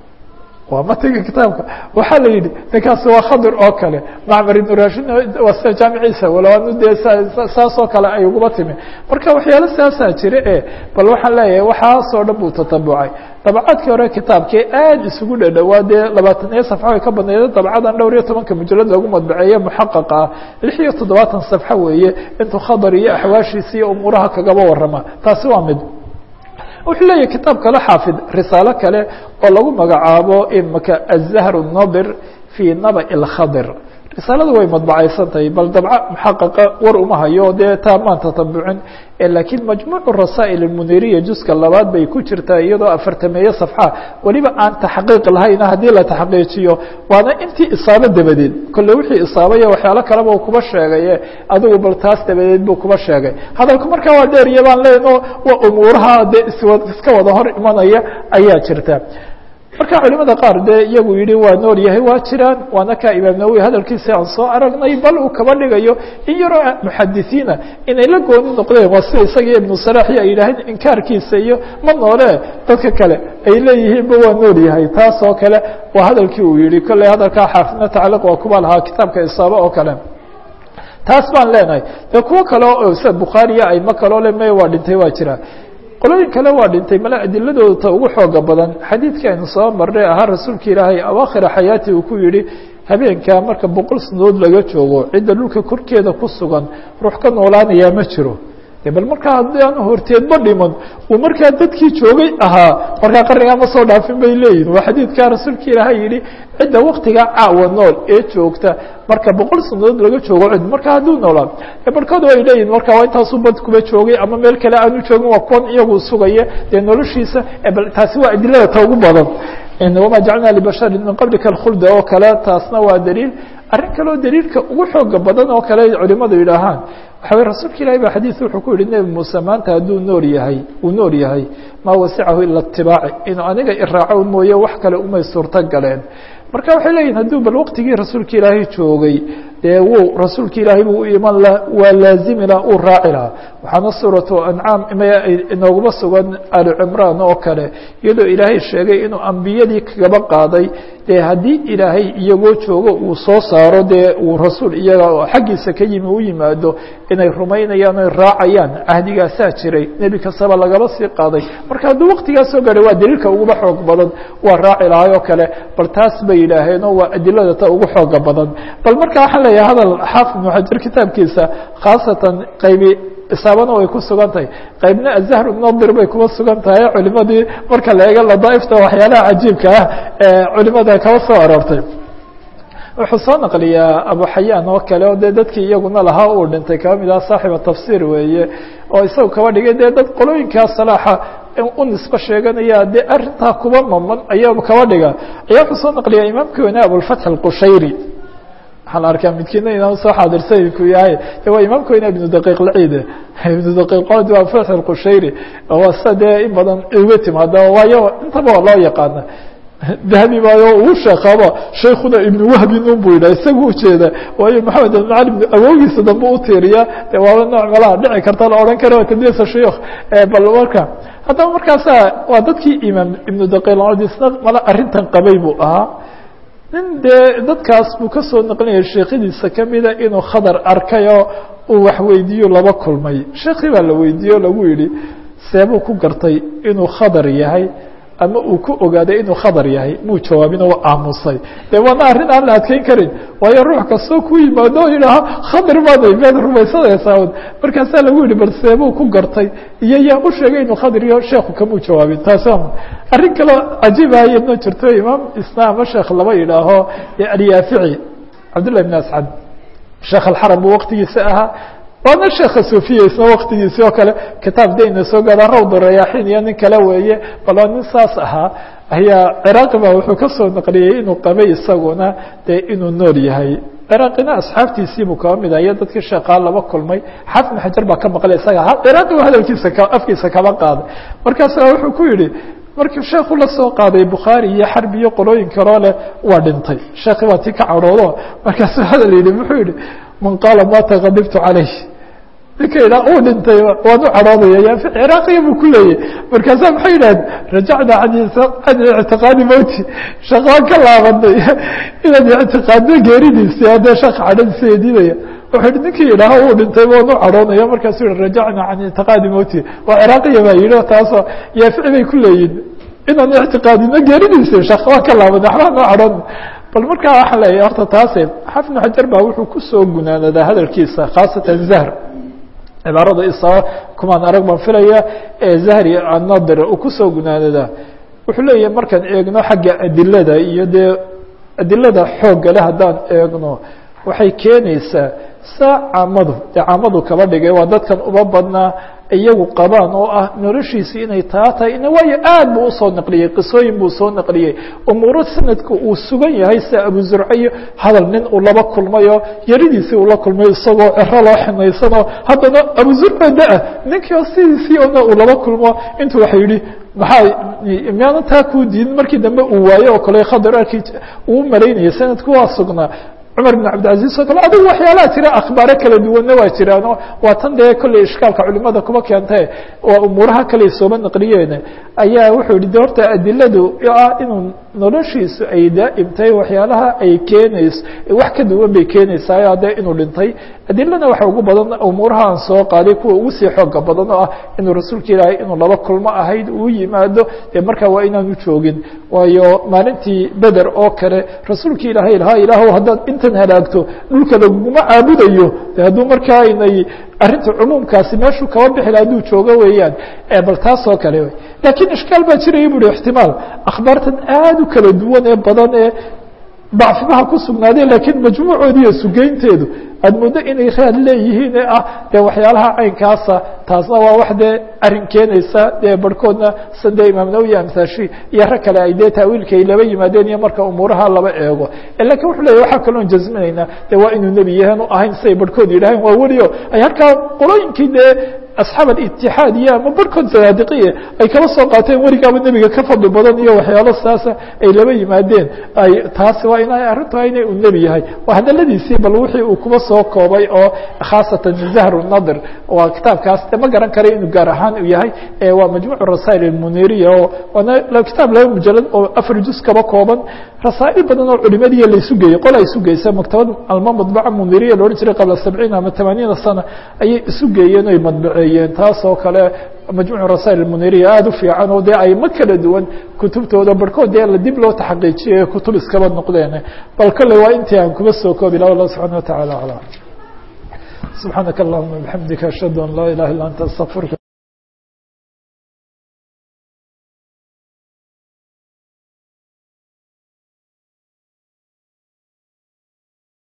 waa matiga kitaabka waxaa la yidhi ninkaasi waa khadir oo kale macmar ibnu rashin waa sida jaamiciisa walo anu dee saas oo kale ay uguba timi marka waxyaalo saasaa jira e bal waxaan leeyahay waxaasoo dhan buu tatabucay dabcaadkii hore kitaabkii aad isugu dhadhowaa dee labaatan iyo safxo ay ka badnayda dabcadan dhowr iyo tobanka mujalad lagu madbaceeye muxaqaqa ah lix iyo toddobaatan safxo weeye intuu khadar iyo axwaashiisa iyo umuuraha kagaba warrama taasi waa mid wuxuu leeyahy kitaab kale xaafid risaalo kale oo lagu magacaabo imaka aلzahr الnadir fii naba اlkhadir risaalada way madbacaysan tahay bal dabca muxaqaqa war uma hayo dee taa maan tatabucin laakiin majmuucu rasaa'il almuniriya juska labaad bay ku jirtaa iyadoo afartameeye safxa weliba aan taxqiiq lahayna haddii la taxqiijiyo waana intii isaabo dabadeed kolle wixii isaabaya waxyaalo kaleba uu kuba sheegaye adigu bal taas dabadeed buu kuba sheegay hadalku markaa waa dheeriya baan leno waa umuuraha dee iswa iska wada hor imanaya ayaa jirta marka culimada qaar dee iyagu yihi waa nool yahay waa jiraan waana kaa imaam nawowi hadalkiisa aan soo aragnay bal uu kaba dhigayo in yaroo muxadisiina inay la gooni noqdeen waa sida isaga ibnu salaxi ay yidhaaheen inkaarkiisa iyo ma noole dadka kale ay leeyihiinba waa nool yahay taas oo kale waa hadalkii uu yihi kolley hadalkaa xaafidna tacliiq waa kuba lahaa kitaabka isaaba oo kale taas baan leenahay dee kuwo kale oo sida bukhaariya ayma kaloo le me waa dhintay waa jira qolooyin kale waa dhintay male adiladooda ta ugu xooga badan xadiidkii aynu soo marnay ahaa rasuulka ilaahay awaakhira xayaati uu ku yihi habeenkaa marka boqol sanadood laga joogo cidda dhulka korkeeda ku sugan ruux ka noolaanayaa ma jiro bal markaa haddii aan horteedba dhiman uu markaa dadkii joogay ahaa markaa qarnigaa ma soo dhaafin bay leeyihin waa xadiidkaa rasuulka ilaahay yihi cidda waktigaa caawa nool ee joogta marka boqol sanadood laga joogo cid marka hadduu noolaa barhkoodu ay leeyihin marka waa intaasuu bad kuba joogay ama meel kale aanu joogin waa kuwan iyagu sugaya dee noloshiisa bal taasi waa adilada ta ugu badan wama jacalna libashari min qablika alkhulda oo kale taasna waa daliil arrin kaleo daliilka ugu xooga badan oo kale culimadu yidhaahaan waxa way rasuulka ilahi ba xadiis wuxuu ku yihi nebi muuse maanta hadduu nool yahay uu nool yahay maa wasicahu ila itibaaci inuu aniga iraaco mooye wax kale umay suurto galeen marka waxay leeyihin hadduu bal waqtigii rasuulka ilaahay joogay dee wuu rasuulka ilaahay buu u iman laha waa laazimi laha uu raaci lahaa waxaana suuratu ancaam inooguma sugan ali cimraan oo kale iyadoo ilaahay sheegay inuu ambiyadii kagaba qaaday dee haddii ilaahay iyagoo joogo uu soo saaro dee uu rasuul iyaga xaggiisa ka yimi u yimaado inay rumaynayaan oy raacayaan cahdigaasaa jiray nebi kastaba lagaba sii qaaday marka hadduu waqtigaas soo gaadhay waa daliilka uguba xoog badan waa raaci lahay oo kale bal taas bay yidhaaheenoo waa adilada ta ugu xooga badan bal marka waxaan leeyahay hadal xaafid ibnu xajar kitaabkiisa khaasatan qaybi isaabana way ku sugan tahay qaybna azahru nadir bay kuma sugan tahay culimadii marka la eego ladaaifta waxyaalaha cajiibka ah ee culimada kaba soo aroortay wuxuu soo naqliyaa abu xayaan oo kale oo dee dadkii iyaguna lahaa uu dhintay kaba mid ah saaxiba tafsiir weeye oo isaga kaba dhigay dee dad qolooyinkaa salaaxa u nisbo sheeganaya dee arintaa kuba maman ayaa kaba dhiga ayaa wuxuu soo naqliyaa imaamkii weyne abulfatx alqushayri waxaa la arkaa midkiina inaan soo xaadirsanku yahay de waa imaamka weyne ibnu daqiiq lciid ibnu daqiiqood waa fatx alqushayri waa sida dee in badan uga timaada waayo intaba waa loo yaqaana dahabi baayo uu sheekaba shaykuna ibnu wahbi nun bu yidhah isaga ujeeda waayo maxamed almacali ibnu awowgiisa dambe u tiiriya de waaba nooc malaha dhici karta la odhan kara tadliisa shuyuukh bal marka haddaba markaasa waa dadkii imaam ibnu daqiiqlcid isna mala arrintan qabay buu ahaa nin dee dadkaas buu kasoo naqlinaya sheekhadiisa kamida inuu khadar arkayoo uu wax weydiiyo laba kulmay sheekii baa la weydiiye o lagu yihi seebuu ku gartay inuu khadar yahay ama uu ku ogaaday inuu khadar yahay muu jawaabin oo aamusay de waana arrin aan la adkeyn karin waayo ruux kastoo ku yimaado o yidhaaho khadar baanay miyaad rumaysanaysaa markaasaa lagu yihi bal seebuu ku gartay iyo yaa u sheegay inuu khadar iyo sheekhu kamuu jawaabin taasi arrin kaloo cajiibaya ma jirto imaam isna ama sheekh laba yidhaaho alyaafici cabdullah ibn ascad sheekh alxaram buu waqtigiisa ahaa waana sheeka sufiya isna waktigiisi oo kale kitaab dayna soo gaada rawda rayaaxiin iyo nin kale weeye bal waa nin saas ahaa ayaa ciraaqi ba wuxuu kasoo naqliyey inuu qabay isaguna dee inuu nool yahay ciraaqina asxaabtiisiibuu kaba mid iyo dadkii sheekaa laba kulmay xaafid xajar baa ka maqlay isaga ciraaqi ba hadalkiisa afkiisa kaba qaaday markaasa wuxuu ku yihi markii sheekhu la soo qaaday bukhaari iyo xarbi iyo qolooyin kaloo leh waa dhintay sheekhi waa tii ka cadhoodo markaasuu hadal yihi muxuu yihi man qaala mata kadibtu calayh ninka idhaa uu dhintay waan u cadhoodaya ya ciraaqiya buu ku leeyahy markaasa maxay yidhahdeen rajacna can ictiqaadi mowti sheekh waan ka laabanay inaad ictiqaadno geeridiisi haddee sheekha cadhadiisa eedinaya wuxuu yihi ninkii idhaaho uu dhintay waan u cadhoonaya markaasuu yihi rajacna can ictiqaadi mowti waa ciraaqiya baa yidhi taasoo yaafici bay ku leeyihin inaan ictiqaadino geeridiisi sheekh waan ka laabanay waxbaa noo cadhoon bal markaa waxaan leeyahy horta taase xafid ibnu xajar baa wuxuu kusoo gunaanadaa hadalkiisa khaasatan zahr cibaarada isa kumaan arag baan filaya ee zahri annadir uu kusoo gunaanadaa wuxuu leeyahay markaan eegno xagga adilada iyo dee adilada xoogga le haddaan eegno waxay keenaysaa saa caamadu dee caamadu kaba dhigay waa dadkan uma badnaa iyagu qabaan oo ah noloshiisi inay taa tahay waayo aad buu usoo naqliyey qisooyin buu soo naqliyey umuuro sanadka uu sugan yahay sida abu zurce iyo hadal nin uu laba kulmayo yaridiisii uu la kulmay isagoo cero loo ximaysanoo haddana abu zurce da-a ninkii sidiisii ona uu laba kulmo intuu waxa yihi maxaa miyaana taa kuu diidin markii dambe uu waayo oo kale khadar arkii uu malaynayay sanadku waa sugnaa cumar بن cabdilcaزiz oo kale adigu waxyaalaha jira akhbaaro kala duwanna waa jiraano waa tan dee kolley ishkaalka culimada kuma keentae waa umuuraha kale sooma naqliyeen ayaa wuxuu yihi de horta adiladu ah inuu noloshiisu ay daa'imtahay waxyaalaha ay keenayso wax ka duwan bay keenaysaa de inuu dhintay adilana waxa ugu badan umuuraha aan soo qaaday kuwa ugu sii xooga badan oo ah inuu rasuulka ilaahay inuu laba kulmo ahayd uu yimaado dee markaa waa inaanu joogin waayo maalintii beder oo kale rasuulka ilaahay lahaa ilaahw haddaad intan halaagto dhulka laguma caabudayo de hadduu markaa aynay arrinta cumuumkaasi meeshuu kaba bixila hadduu joogo weeyaan bal taas oo kale lakiin ishkaal baa jiraya bu hi ixtimaal akhbaartan aad u kala duwan ee badan ee dacfimaha ku sugnaadeen lakiin majmuucoodi iyo sugeynteedu aad muddo inay raad leeyihiin ee ah dee waxyaalaha caynkaasa taasna waa wax dee arrin keenaysa dee barhkoodna sade imaam nawowi amhaashi iyo rag kale ay dee taawiilka ay laba yimaadeen iyo marka umuuraha laba eego lakin wuxuu leeyahy waxaa kaloon jasminaynaa de waa inuu nebi yahan u ahayn siday barhkood yidhaaheen waa welio ay halkaa qolooyinkii dee asxaab alitixaad iyo ama barhkood zanaadiqiye ay kala soo qaateen weligaaba nebiga ka fadli badan iyo waxyaalo saasa ay laba yimaadeen ay taasi waa inay arrintu inay uu nebi yahay waa hadaladiisii bal wixii uu kuba soo koobay oo khaasatan zahru nadir waa kitaabkaas de ma garan kara inuu gaar ahaan u yahay waa majmuuc rasail almuniriya oo waana kitaab laba mujalad oo afar juz kaba kooban rasaa'il badan oo culimadiiya la isu geeyey qola isu geysa maktabad alma madbaca muniriya la odhan jiray qabla sabciin ama tamaaniina sana ayay isu geeyeen oy madbaceeyeen taas oo kale majmuuc rasail almuniriya aada u fiican oo dee ayma kala duwan kutubtooda barhkood dee la dib loo taxaqiijiyay kutub iskaba noqdeen bal kale waa intii aan kuba soo koobi lah allah subxana wa tacala aclam subxaanaka allahuma bixamdika ashhadu an laa ilaha illa anta astaqfirka